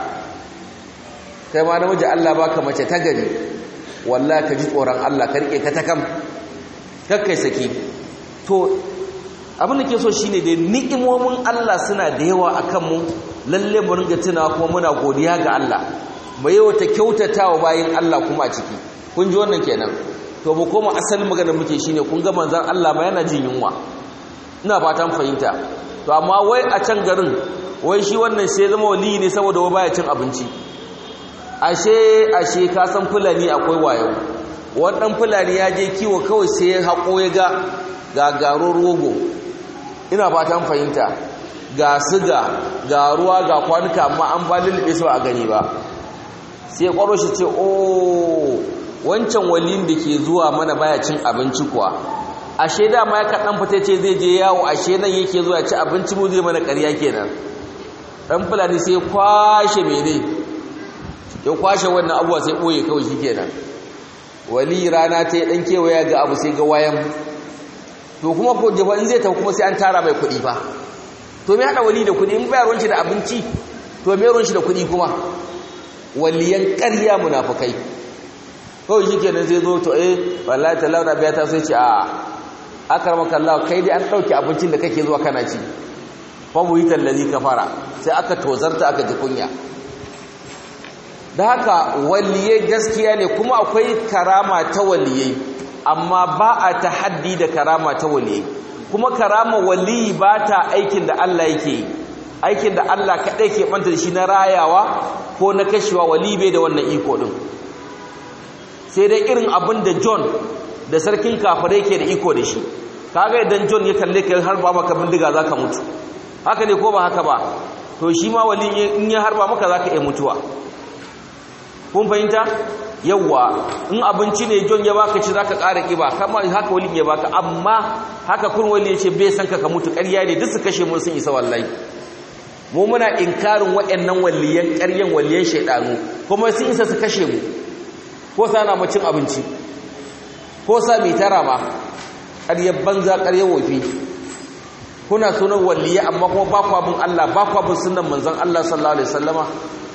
kai ma namiji Allah baka mace ta gari wallahi ka ji tsoron Allah ka rike ka ta kam kakkai saki to abin da ke so shine dai ni'imomin Allah suna da yawa akan mu lalle mu ringa tunawa kuma muna godiya ga Allah mu yawa ta kyautatawa bayin Allah kuma a ciki kun ji wannan kenan to mu koma asalin magana muke shine kun ga manzon Allah ma yana jin yunwa ina fatan fahimta to amma wai a can garin wai shi wannan sai zama wali ne saboda wai baya cin abinci ashe ashe ka san fulani akwai wayo wannan fulani ya je kiwo kawai sai ya hako ya ga gagaron rogo ina fatan fahimta ga siga ga ruwa ga kwanuka amma an ba lulluɓe su a gani ba sai kwaro shi ce oh wancan walin da ke zuwa mana baya cin abinci kuwa ashe dama ya kaɗan fita ce zai je yawo ashe nan yake zuwa ci abinci mu zai mana ƙarya kenan ɗan fulani sai kwashe mene ya kwashe wannan abuwa sai ɓoye kawai shi kenan wali rana ta yi ɗan kewaya ga abu sai ga wayan to kuma ko jafa in zai tafi kuma sai an tara mai kuɗi fa to me haɗa wali da kuɗi in bayarwan shi da abinci to me ruwan shi da kuɗi kuma waliyan ƙarya munafukai kawai shi kenan sai zo to eh wallahi talau da biya ta sai ce a akar maka Allah kai dai an dauke abincin da kake zuwa kana ci fa mu yi tallazi kafara sai aka tozarta aka ji kunya da haka waliyai gaskiya ne kuma akwai karama ta waliyai amma ba a tahaddi da karama ta waliyai kuma karama waliyi ba ta aikin da Allah yake yi aikin da Allah kaɗai ke ɓanta da shi na rayawa ko na kashewa wali bai da wannan iko ɗin sai dai irin abin da john da sarkin kafirai ke da iko da shi kaga idan john ya kalle ka harba maka bindiga za ka mutu haka ne ko ba haka ba to shi ma wali in ya harba maka za ka iya mutuwa kun fahimta yawwa in abinci ne john ya baka ci za ka ƙara ƙiba kama haka wali ya baka amma haka kun wali ya ce bai san ka ka mutu ƙarya ne duk su kashe mun sun isa wallahi mu muna inkarin waɗannan waliyan ƙaryan waliyan shaidanu kuma sun isa su kashe mu ko sa na cin abinci ko sa mai tara ma ƙaryar banza ƙaryar wofi kuna sunan waliya amma kuma ba ku abin Allah ba ku abin sunan manzon Allah sallallahu alaihi wasallama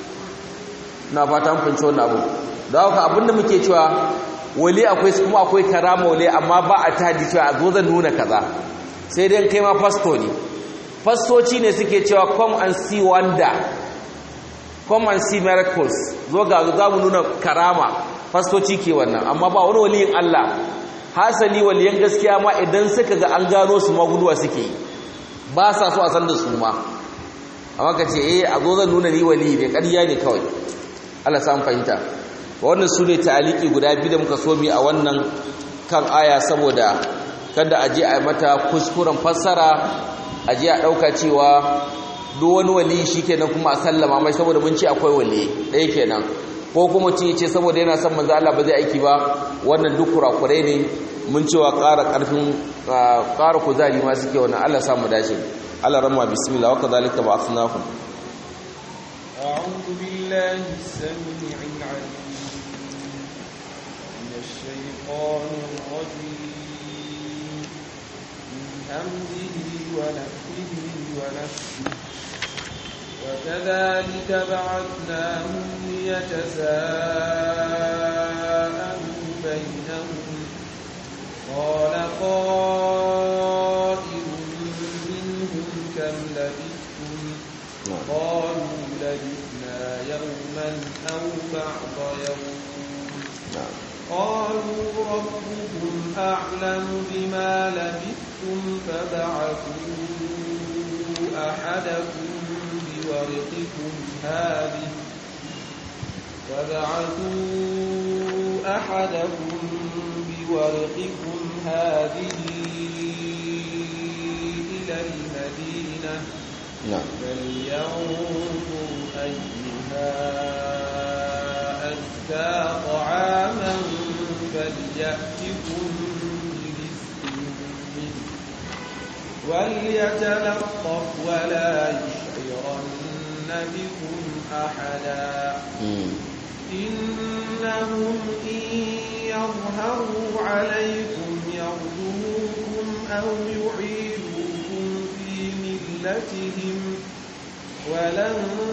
na fata mun fahimci wannan abu da haka abinda muke cewa wali akwai kuma akwai karama wali amma ba a tadi cewa a zo zan nuna kaza sai dai kai ma fasto ne fastoci ne suke cewa come and see wonder come and see miracles zo ga za mu nuna karama fastoci ke wannan amma ba wani waliyin Allah hasali waliyan gaskiya ma idan suka ga an gano su maguduwa suke yi ba sa so a san da su ma amma ka ce eh a zo zan nuna ni wali ne ƙarya ne kawai Allah samu fahimta wannan su ne ta'aliki guda biyu da muka so mi a wannan kan aya saboda kada a je a mata kuskuren fassara a je a ɗauka cewa duk wani wali shi kenan kuma a sallama mai saboda mun ce akwai wali ɗaya kenan ko kuma ce ce saboda yana son manzo Allah ba zai aiki ba wannan duk kurakurai ne mun cewa ƙara ƙarfin ƙara kuzari ma suke wannan Allah samu dace Allah ramma bismillah wa kadhalika ba'athnakum أعوذ بالله السميع العليم من الشيطان الرجيم من همزه ونفخه ونفسه وكذلك بعثناهم ليتساءلوا بينهم قال قائل منهم كم لبثتم قالوا لبثنا يوما أو بعض يوم قالوا ربكم أعلم بما لبثتم فبعثوا أحدكم بورقكم هذه فبعثوا أحدكم بورقكم هذه إلى المدينة na'am فلينظر أيها أزكى طعاما فليأتكم برزق منه وليتلطف ولا يشعرن بكم أحدا mm. إنهم إن يظهروا عليكم يرجوكم أو يعيدوكم في ملتهم ولن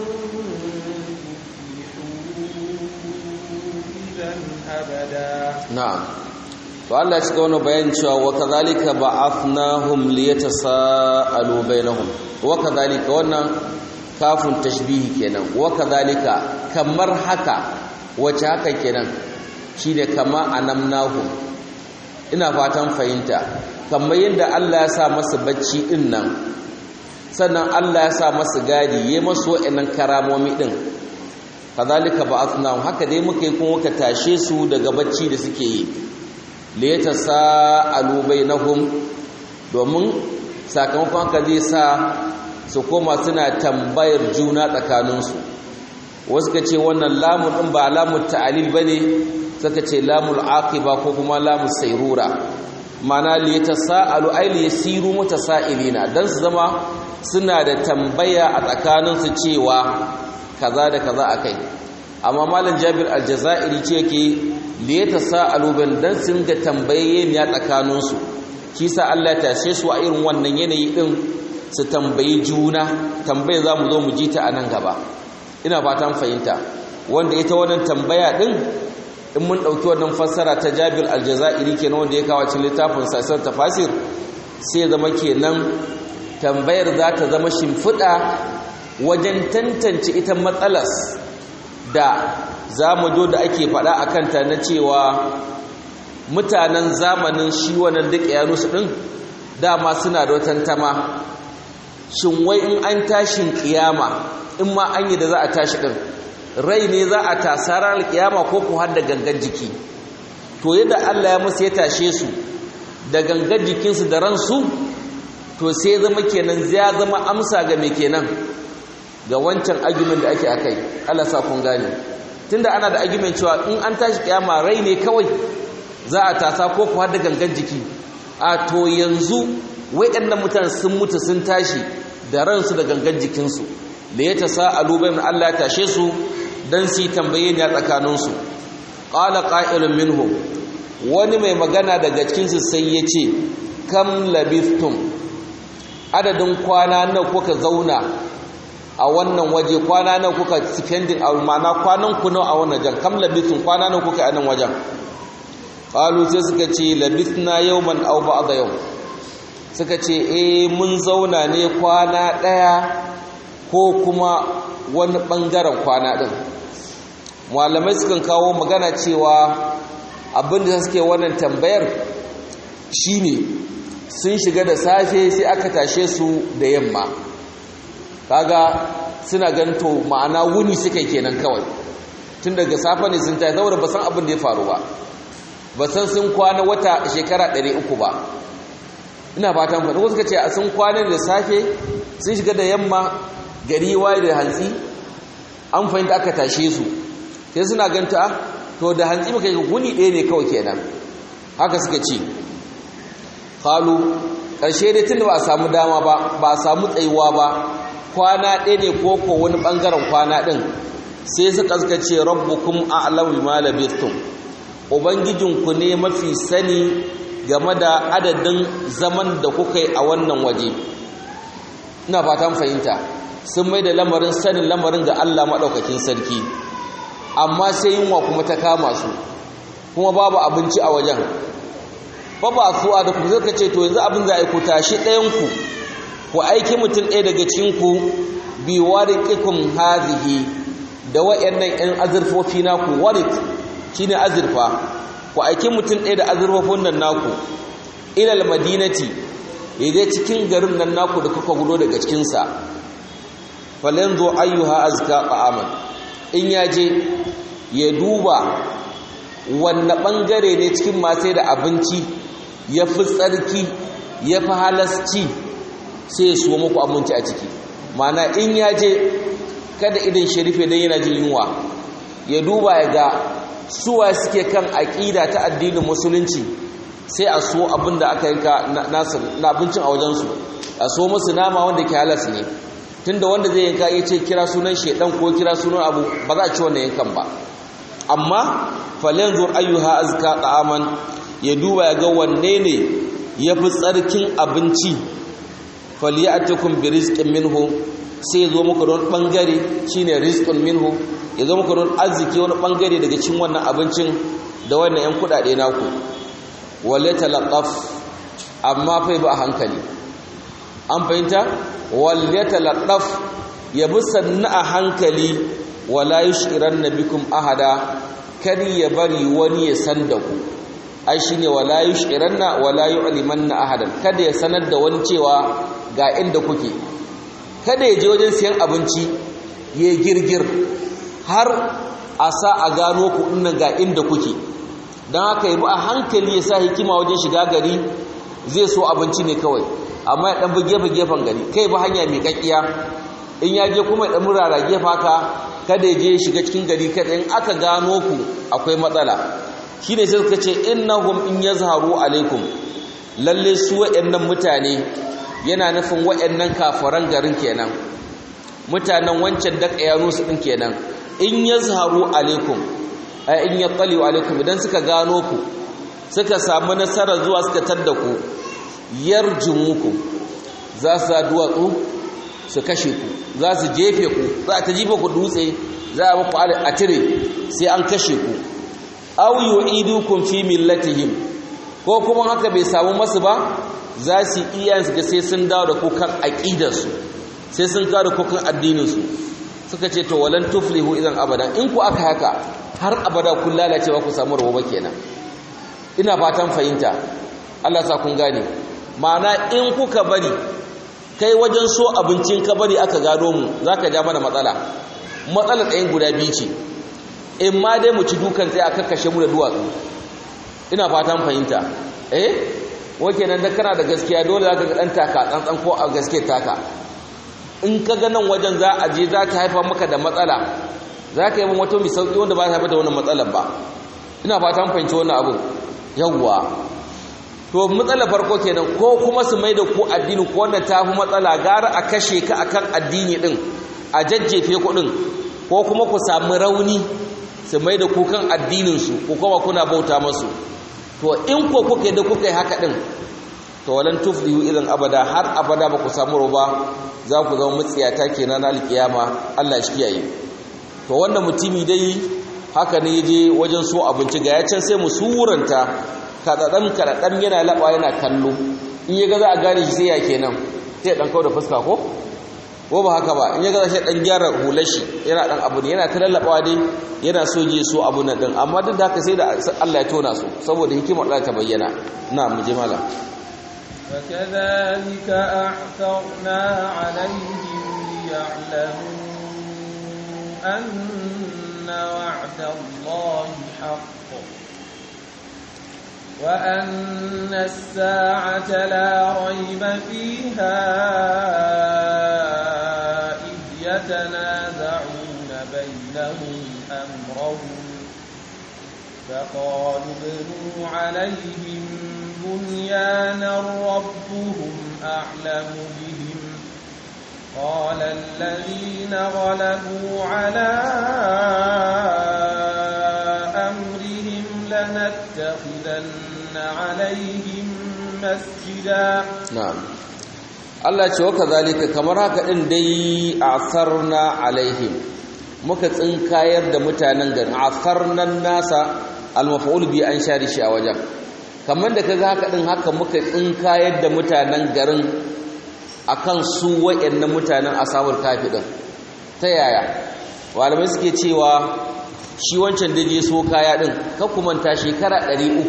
تفلحوا إذا أبدا na'am to Allah ya cika wani bayan cewa wa kadhalika ba'athnahum liyatasaalu bainahum wa kadhalika wannan kafin tashbihi kenan wa kadhalika kamar haka wace haka kenan shine kama anamnahum ina fatan fahimta kamar yadda Allah ya sa masa bacci din nan sannan Allah ya sa masa gadi yayi masu wa'annan karamomi din kadhalika ba'athnahum haka dai muka yi kuma muka tashe su daga bacci da suke yi liyata sa'alu bainahum domin sakamakon haka zai sa su koma suna tambayar juna tsakaninsu wasu ka ce wannan lamun ɗin ba lamun ta'alil ba ne suka ce lamun aqiba ko kuma lamun sairura mana liyata sa'alu ai liyasiru mutasa'ilina dan su zama suna da tambaya a tsakaninsu cewa kaza da kaza akai amma malam Jabir al-Jazairi ce yake liyata sa'alu ban dan sun ga tambaye ne a tsakaninsu shi sa Allah ya tashe su a irin wannan yanayi din su tambayi juna tambaye za mu zo mu ji ta a nan gaba ina fatan fahimta wanda ita wannan tambaya din in mun ɗauki wannan fassara ta Jabir al-Jazairi kenan wanda ya kawo cikin littafin Sassan Tafasir sai ya zama kenan tambayar za ta zama shimfiɗa wajen tantance ita matsalas da za mu do da ake faɗa a kanta na cewa mutanen zamanin shi wannan duk yanusu ɗin dama suna da tantama shin wai in an tashin ƙiyama in ma an yi da za a tashi ɗin rai ne za a tasa ranar ƙiyama ko ku har da gangan jiki to yadda Allah ya musu ya tashe su da gangan jikinsu da ransu to sai zama kenan ya zama amsa ga mai kenan ga wancan argument da ake akai Allah sa kun gane tunda ana da argument cewa in an tashi kiyama rai ne kawai za a tasa ko ku har da gangan jiki a to yanzu waɗannan mutane sun mutu sun tashi da ransu da gangan jikinsu da ya tasa alubayin Allah ya tashe su dan su tambaye ne a tsakaninsu qala qa'ilun minhum wani mai magana daga cikinsu sai ya ce kam labithtum adadin kwana nawa kuka zauna a wannan waje kwana nan kuka spending a mana kwanan ku nawa a wannan jan kam labithun kwana nan kuka a nan wajen qalu sai suka ce labithna yawman aw ba'da yawm suka ce eh mun zauna ne kwana daya ko kuma wani bangaren kwana din malamai sukan kawo magana cewa abinda suke wannan tambayar shine sun shiga da safe sai aka tashe su da yamma kaga suna ganto ma'ana wuni suka kenan kawai tun daga safe ne sun tashi saboda ba san abin da ya faru ba ba san sun kwana wata shekara 300 ba ina fatan faɗin wasu ka ce a sun kwana da safe sun shiga da yamma gari waye da hantsi an fahimta aka tashe su sai suna ganta to da hantsi muka yi wuni ɗaya ne kawai kenan haka suka ce kalu ƙarshe dai tun da ba a samu dama ba ba a samu tsayuwa ba kwana ɗaya ne ko ko wani ɓangaren kwana ɗin sai suka suka ce rabbukum a'lamu ma labithtum ubangijinku ne mafi sani game da adadin zaman da kuka yi a wannan waje ina fatan fahimta sun mai da lamarin sanin lamarin ga Allah maɗaukakin sarki amma sai yunwa kuma ta kama su kuma babu abinci a wajen ba ba su a da ku zai ce to yanzu abin za a yi ku tashi ɗayanku ku aiki mutum ɗaya daga cikinku bi wariƙikun hazihi da wa'annan 'yan azurfofi naku warik shine azurfa ku aiki mutum ɗaya da azurfafin nan naku ilal madinati ya je cikin garin nan naku da kuka gudo daga cikinsa falen zo ayyuha azka ta'aman in ya je ya duba wanne ɓangare ne cikin masai da abinci ya fi tsarki ya fi halasci sai ya suwa muku abinci a ciki mana in ya je kada idan sharife don yana jin yunwa ya duba ya ga suwa suke kan aƙida ta addinin musulunci sai a so abin da aka yanka na abincin a wajensu a so musu nama wanda ke halas ne tunda wanda zai yanka ya ce kira sunan shaidan ko kira sunan abu ba za a ci wannan yankan ba amma falen zuwa ayyuha azka ta'aman ya duba ya ga wanne ne ya fi tsarkin abinci faliyatukum bi rizqin minhu sai ya zo muku don bangare shine rizqun minhu ya zo muku don arziki wani bangare daga cikin wannan abincin da wannan yan kudade naku wala talaqaf amma fa ba hankali an fahimta wala talaqaf ya bi sanna a hankali wala yushiranna bikum ahada kar ya bari wani ya san da ku ai shine wala yushiranna wala yu'limanna ahadan kada ya sanar da wani cewa ga inda kuke kada ya je wajen siyan abinci ya girgir har a sa a gano ku dinnan ga inda kuke don haka yi ba a hankali ya sa hikima wajen shiga gari zai so abinci ne kawai amma ya ɗan bi gefe-gefen gari kai ba hanya mai kakkiya in ya je kuma ya ɗan murara gefe haka kada ya je shiga cikin gari kada in aka gano ku akwai matsala shi ne sai suka ce innahum in yazharu alaikum lalle su waɗannan mutane yana nufin waɗannan kafaran garin kenan mutanen wancan da ƙayanu su ɗin kenan in yazharu alaikum ai in yattali alaikum idan suka gano ku suka samu nasara zuwa suka tadda ku yarjumuku za su duwatsu su kashe ku za su jefe ku za ta jifa ku dutse za a muku a tire sai an kashe ku aw yu'idukum fi millatihim ko kuma haka bai samu masu ba za su iya su ga sai sun dawo da ku kan aqidarsu sai sun kawo da ku kan addinin su suka ce to walan tuflihu idan abada in ku aka haka har abada kun lalace ba ku samu rabo ba kenan ina fatan fahimta Allah sa kun gane ma'ana in kuka bari kai wajen so abincin ka bari aka gado mu zaka ja mana matsala matsala ɗayan guda biyu ce in ma dai mu ci dukan sai a kakkashe mu da duwatsu ina fatan fahimta eh wake nan da kana da gaskiya dole zaka ga dan taka tsantsan ko a gaske taka in ka ga nan wajen za a je za ta haifa maka da matsala za ka yi min wata mai sauƙi wanda ba ta haifar da wannan matsalar ba ina fatan fahimci wannan abin yawwa to matsalar farko kenan ko kuma su mai da ku addini ko wanda ta fi matsala gara a kashe ka akan addini din a jajjefe ku din ko kuma ku samu rauni su mai da ku kan addininsu ku kuma kuna bauta masu to in ko kuka da kuka yi haka din to walan tuflihu idan abada har abada ba ku samu roba za ku zama mutsiyata kenan na alkiyama Allah shi kiyaye to wannan mutumi dai haka ne yaje wajen so abinci ga ya can sai mu suranta kadadan kadadan yana laba yana kallo in ya ga za a gane shi sai ya kenan sai dan kawo da fuska ko ko ba haka ba in ya ga shi dan gyara hular shi yana dan abu ne yana ta lallabawa dai yana so je so abu nan din amma duk da haka sai da Allah ya tona su saboda hikimar Allah ta bayyana na mu je malam فكذلك أعثرنا عليهم ليعلموا أن وعد الله حق وأن الساعة لا ريب فيها إذ يتنازعون بينهم أمرهم فقالوا ابنوا عليهم بنيانا ربهم أعلم بهم قال الذين غلبوا على أمرهم لنتخذن عليهم مسجدا na'am Allah ce waka zalika kamar haka din dai asarna alaihim muka tsinkayar da mutanen garin asarnan nasa al-maf'ul bi an shari shi a wajen kamar da kaga haka din haka muka tsinkayar da mutanen garin akan su wayannan mutanen ashabul kafi din ta yaya malamai suke cewa shi wancan da je so kaya din ka kumanta shekara 300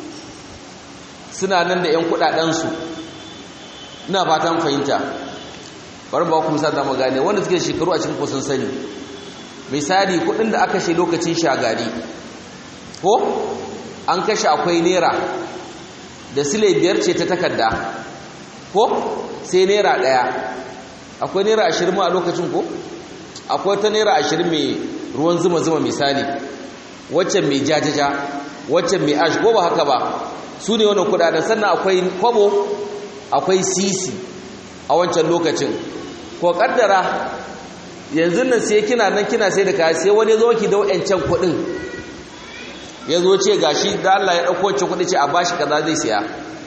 suna nan da 'yan kudadensu ina fatan fahimta bari ba ku misali da magane wanda suke shekaru a cikin kusan sani misali kudin da aka shi lokacin shagari ko an kashe akwai naira da sile biyar ce ta takarda ko sai naira daya akwai naira ashirin ma a lokacin ko akwai ta naira ashirin mai ruwan zuma-zuma misali waccan mai jajaja waccan mai ash ko ba haka ba su ne wannan kudaden sannan akwai kwabo akwai sisi a wancan lokacin ko kaddara yanzu nan sai kina nan kina sai da kaya sai wani zo ki da wayancan kudin ya zo ce gashi da Allah ya dauko wancan kudi ce a bashi kaza zai siya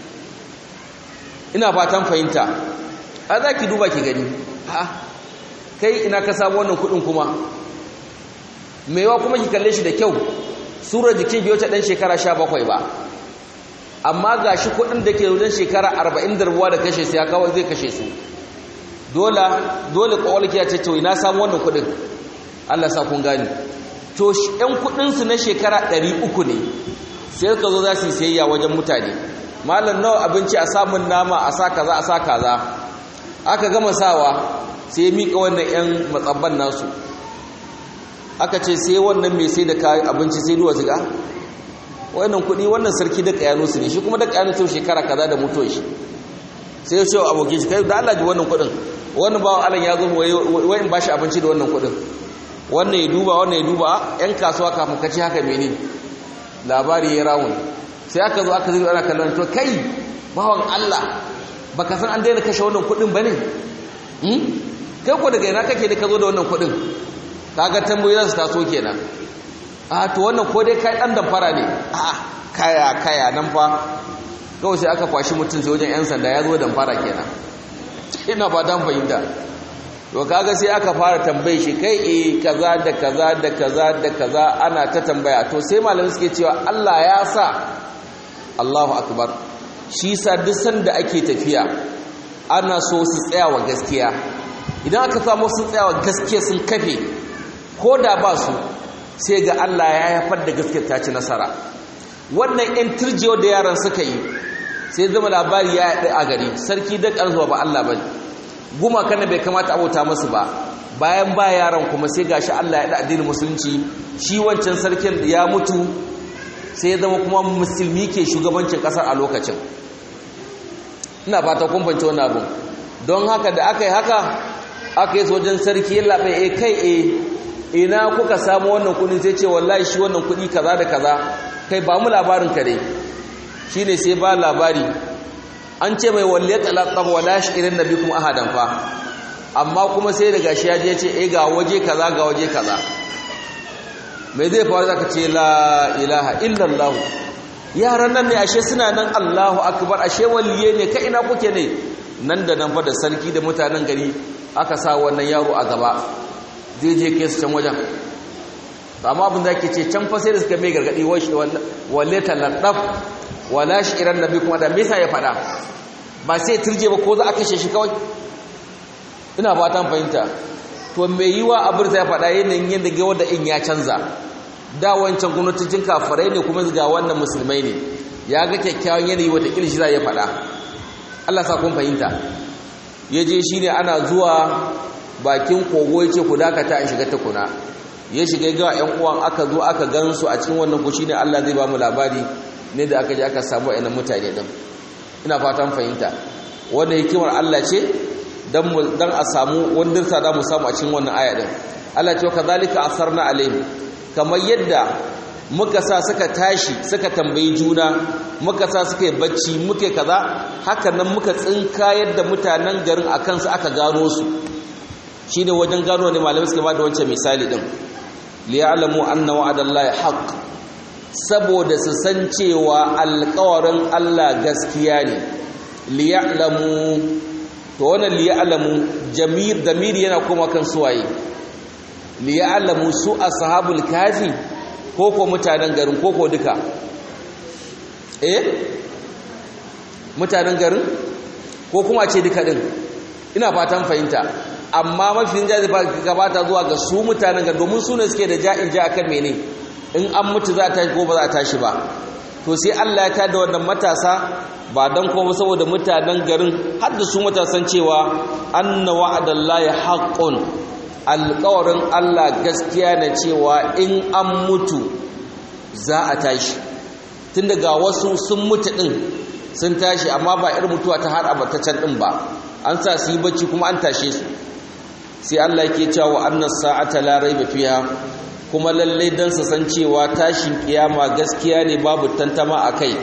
ina fatan fahimta a za ki duba ki gani ha kai ina ka samu wannan kudin kuma maiwa kuma ki kalle shi da kyau surar jikin biyo ta dan shekara 17 ba amma ga shi kudin da ke wajen shekara 40 da rubuwa da kashe su ya kawo zai kashe su dole dole kawalki ya ce to ina samu wannan kudin Allah sa kun gani to ɗan kudin su na shekara 300 ne sai ka zo za su yi sayayya wajen mutane malam nawa abinci a samun nama a sa kaza a sa kaza aka gama sawa sai mika wannan yan matsabban nasu aka ce sai wannan mai sai da kayan abinci sai duwa ziga wannan kudi wannan sarki da kayano su ne shi kuma da kayano sau shekara kaza da mutuwa shi sai ya ce wa abokin shi kai da Allah ji wannan kudin wannan bawan Allah ya zo wai in bashi abinci da wannan kudin wannan ya duba wannan ya duba yan kasuwa kafin ka ci haka mene labari ya rawun sai aka zo aka zai ana kallon to kai bawan Allah baka san an daina kashe wannan kudin bane kai ko daga ina kake da ka zo da wannan kudin kaga tambayoyi su taso kenan a to wannan ko dai kai dan damfara ne a kaya kaya nan fa kawai sai aka kwashi mutum sai wajen yan sanda ya zo damfara kenan ina ba dan fahimta to kaga sai aka fara tambaye shi kai eh kaza da kaza da kaza da kaza ana ta tambaya to sai malamai suke cewa Allah ya sa Allahu akbar shi sa duk sanda ake tafiya ana so su tsaya wa gaskiya idan aka samu sun tsaya wa gaskiya sun kafe ko da ba su sai ga Allah ya haifar da gaskiyar ta ci nasara wannan yan turjewa da yaran suka yi sai zama labari ya yaɗi a gari sarki da ƙarzuwa ba Allah ba gumakan da bai kamata abota masu ba bayan ba yaran kuma sai gashi Allah ya da addinin musulunci shi wancan sarkin ya mutu sai ya zama kuma musulmi ke shugabancin ƙasar a lokacin ina fata kun fahimci wannan abun don haka da aka yi haka aka yi wajen sarki ya laɓe e kai e ina kuka samu wannan kudin sai ce wallahi shi wannan kudi kaza da kaza kai ba mu labarin ka dai shine sai ba labari an ce mai walle talaqab wala shirin nabi kuma ahadan fa amma kuma sai daga shi ya je ce eh ga waje kaza ga waje kaza mai zai faru zaka ce la ilaha illallah yaran nan ne ashe suna nan Allahu akbar ashe waliye ne kai ina kuke ne nan da nan fa da sarki da mutanen gari aka sa wannan yaro a gaba zai je kai su can wajen amma abin da ke ce can fa sai da suka mai gargadi walle taladdaf wala shi'iran nabi kuma da mesa ya fada ba sai turje ba ko za a kashe shi kawai ina fatan fahimta to mai yiwa abin da ya fada yanayin yadda ga wanda in ya canza da wancan gwamnatocin kafirai ne kuma ga wannan musulmai ne ya ga kyakkyawan yanayi wata kilishi za ya fada Allah sa kun fahimta ya je shi ne ana zuwa bakin kogo ya ce ku dakata in shiga takuna ya shiga ga ‘yan uwan aka zo aka gansu a cikin wannan kushi ne Allah zai ba mu labari ne da aka ji aka samu a mutane ɗin ina fatan fahimta wanda hikimar Allah ce don a samu wandirta da mu samu a cikin wannan aya ɗin Allah ce ka zalika asar na alaihi kamar yadda muka sa suka tashi suka tambayi juna muka sa suka yi bacci muke kaza haka nan muka tsinka yadda mutanen garin a kansu aka gano su shi ne wajen gano ne malamai suka ba da wancan misali ɗin liya'lamu anna wa'adallahi haqq saboda su san cewa alƙawarin Allah gaskiya ne liya'lamu to wannan liya'lamu jamir damir yana kuma kan suwaye liya'lamu su ashabul kafi ko ko mutanen garin ko ko duka eh mutanen garin ko kuma ce duka din ina fatan fahimta amma mafi jazi gabata zuwa ga su mutanen ga domin su ne suke da ja'in ja akan mene in an mutu za a tashi ko ba za a tashi ba to sai Allah ya tada wannan matasa ba dan kuma saboda mutanen garin har da su matasan cewa anna wa'adallahi haqqun alƙawarin Allah gaskiya na cewa in an mutu za a tashi tun daga wasu sun mutu din sun tashi amma ba irin mutuwa ta har abataccen din ba an sa su yi bacci kuma an tashe su sai Allah ke cewa annas sa'ata la raiba fiha kuma lalle dan su san cewa tashin kiyama gaskiya ne babu tantama akai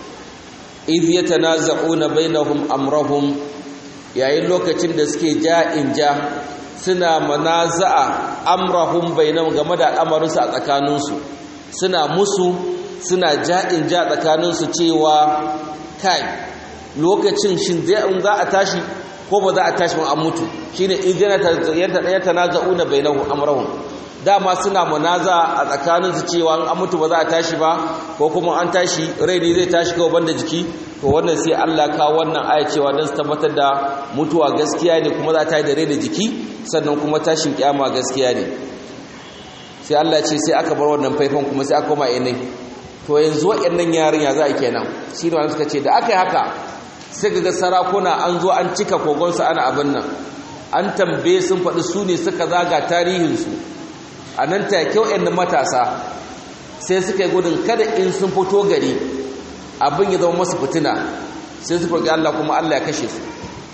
iz yatanaza'una bainahum amrahum yayin lokacin da suke ja'in ja suna manaza'a amrahum bainahum game da al'amarinsu a tsakaninsu suna musu suna ja'in ja tsakaninsu cewa kai lokacin shin za a tashi ko ba za a tashi ba an mutu shine idana yatanaza'una bainahum amrahum dama suna munaza a tsakanin su cewa an mutu ba za a tashi ba ko kuma an tashi rai ne zai tashi kawai banda jiki to wannan sai Allah ka wannan aya cewa dan su tabbatar da mutuwa gaskiya ne kuma za ta yi da rai da jiki sannan kuma tashin kiyama gaskiya ne sai Allah ce sai aka bar wannan faifan kuma sai aka koma inai to yanzu waɗannan yarin ya za a kenan shi ne suka ce da aka yi haka sai ga sarakuna an zo an cika kogonsu ana abin nan an tambaye sun faɗi su ne suka zaga tarihinsu a nan take waɗanda matasa sai suka yi gudun kada in sun fito gari abin ya zama masu fitina sai su farki Allah kuma Allah ya kashe su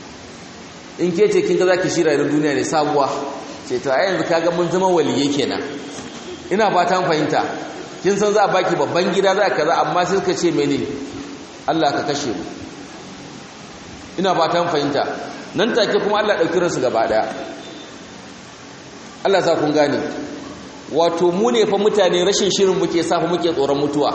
in ke ce kin ga za ki shira da duniya ne sabuwa ce ta yanzu kaga mun zama waliye kenan ina fatan fahimta kin san za a baki babban gida za kaza amma sai suka ce mene Allah ka kashe mu ina fatan fahimta nan take kuma Allah ɗauki ransu gaba ɗaya Allah sa kun gane wato mu ne fa mutane rashin shirin muke sa fa muke tsoron mutuwa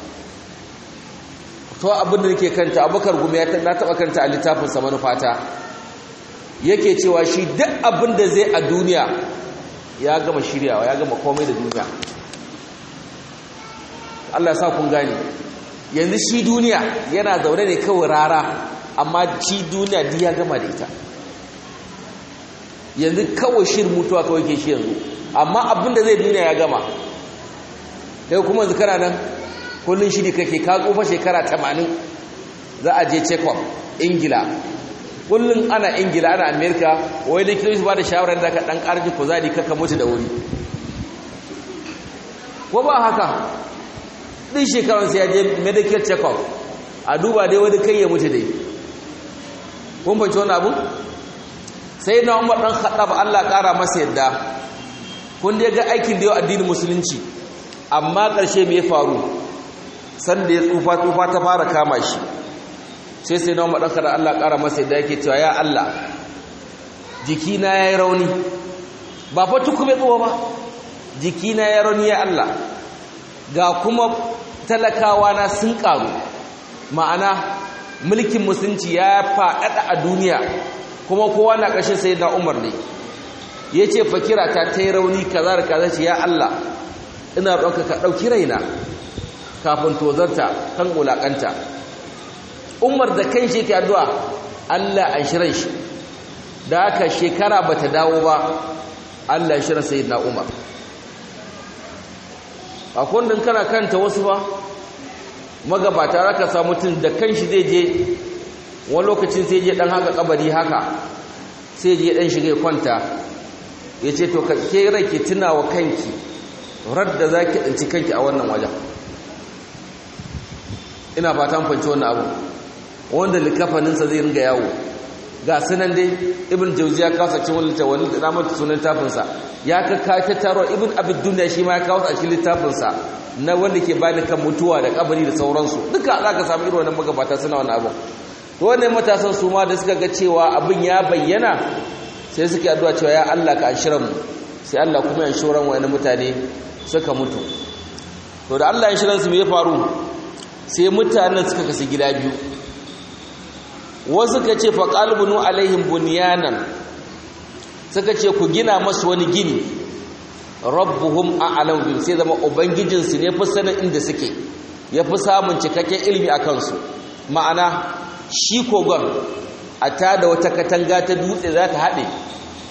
to abin da nake kanta abukar gumi ya na taba kanta a littafin sa manufata yake cewa shi duk abin da zai a duniya ya gama shiryawa ya gama komai da duniya Allah sa kun gane yanzu shi duniya yana zaune ne kawai rara amma shi duniya duk ya gama da ita yanzu kawai shirin mutuwa kawai ke shi yanzu amma abinda zai duniya ya gama kai kuma yanzu kana nan kullun shiri kake ka tsufa shekara 80 za a je check-up ingila kullun ana ingila ana amerika wai da kilosu ba da shawarar da ka dan karji kuzari kaka mutu da wuri ko ba haka din shekarun sai ya je medical check-up a duba dai wani kai ya mutu dai kun fahimci wani abu sai na umar ɗan haɗa ba Allah ƙara masa yadda kun dai ga aikin da yau addinin musulunci amma ƙarshe mai faru sanda ya tsufa tsufa ta fara kama shi sai sai na umar ɗan haɗa Allah ƙara masa yadda yake cewa ya Allah jikina ya yi rauni ba fa tukume tsuwa ba jikina ya rauni ya Allah ga kuma talakawa na sun ƙaru ma'ana mulkin musulunci ya faɗaɗa a duniya kuma kowa na ƙarshen sai na umar ne ya ce fakira ta ta yi rauni kaza da kaza ce ya Allah ina ɗauka ka ɗauki raina kafin tozarta kan wulaƙanta umar da kan shi ke addu'a Allah an shirin shi da haka shekara ba ta dawo ba Allah shirin sai na umar a kundin kana kanta wasu ba magabata raka samu tun da kan shi zai je wani lokacin sai je dan haka kabari haka sai je dan shiga kwanta ya ce to ke rai ki tuna wa kanki radda za ki ɗanci kanki a wannan wajen ina fatan fanci wannan abu wanda likafaninsa zai ringa yawo ga sunan dai ibn jauzi ya kawo sakin wani littafin wani ramar sunan tafinsa ya ka kawo ta taro ibn abid duniya shi ma ya kawo a cikin littafinsa na wanda ke bani kan mutuwa da kabari da sauransu duka za ka samu irin wannan magabata suna wani abu to wannan matasan su ma da suka ga cewa abin ya bayyana sai suke addu'a cewa ya Allah ka anshiran mu sai Allah kuma ya anshiran wani mutane suka mutu to da Allah ya anshiran su me ya faru sai mutanen suka kasu gida biyu wasu ka ce fa qalbunu alaihim bunyanan suka ce ku gina masu wani gini rabbuhum a'lam bihim sai zama ubangijinsu ne fi sanin inda suke ya fi samun cikakken ilimi a kansu ma'ana shi kogon a ta da wata katanga ta dutse za ta haɗe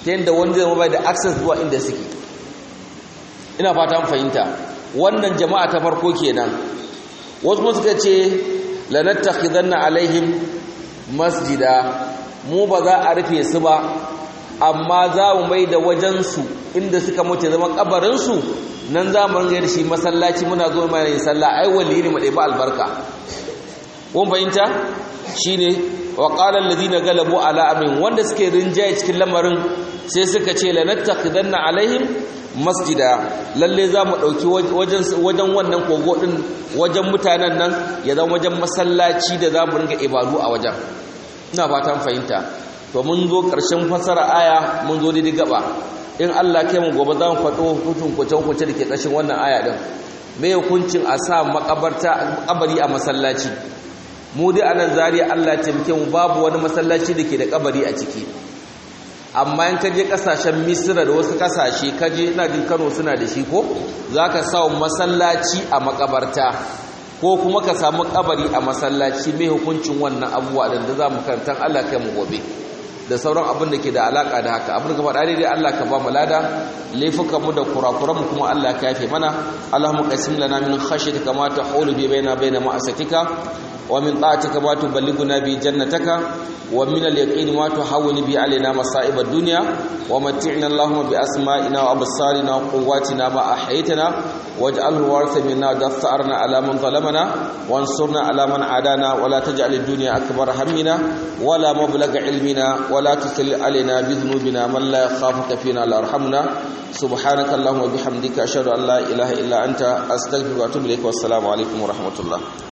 ta yadda wani zai bai da access zuwa inda suke ina fata mun fahimta wannan jama'a ta farko kenan wasu kuma suka ce lanattakhidanna alaihim masjida mu ba za a rufe su ba amma za mu mai da wajensu inda suka mutu zama kabarinsu nan za mu ringa da shi masallaci muna zo mai yin sallah ai wali ne mu ba albarka kun fahimta shine wa qala alladhina galabu ala amrin wanda suke rinjaye cikin lamarin sai suka ce lanattakhidanna alaihim masjida lalle za mu ɗauki wajen wannan kogo ɗin wajen mutanen nan ya zama wajen masallaci da za mu ringa ibadu a wajen ina fatan fahimta to mun zo ƙarshen fasara aya mun zo daidai gaba in Allah kai mu gobe za mu faɗo hutun kwace-kwace da ke ƙarshen wannan aya ɗin me hukuncin a sa makabarta kabari a masallaci mu dai anan zariya Allah taimake mu babu wani masallaci da ke da kabari a ciki amma in kaje kasashen misira da wasu kasashe kaje ina jin kano suna da shi ko za ka sa masallaci a makabarta ko kuma ka samu kabari a masallaci mai hukuncin wannan abubuwa da za mu karantar allah kai mu gobe da sauran abin da ke da alaka da haka abin da ka faɗa dai Allah ka ba mu lada laifukan mu da kurakuran mu kuma Allah ka yafe mana Allahumma qasim lana min khashyatika ma tahulu bi baina baina ma'asatika wa min ta'atika ma tuballighuna bi jannataka wa min al-yaqin ma tuhawwinu bi alaina masa'ib ad-dunya wa mat'ina Allahumma bi asma'ina wa absarina wa quwwatina ma ahyaytana waj'alhu waritha minna dath'arna ala man zalamana wansurna ala man adana wa la taj'al ad-dunya akbar hammina wa la mablagha ilmina wa la tusalli alaina bi dhunubina man la yakhafuka fina la arhamna subhanaka allahumma bihamdika ashhadu an la ilaha illa anta astaghfiruka wa atubu ilaik wa assalamu alaikum wa rahmatullah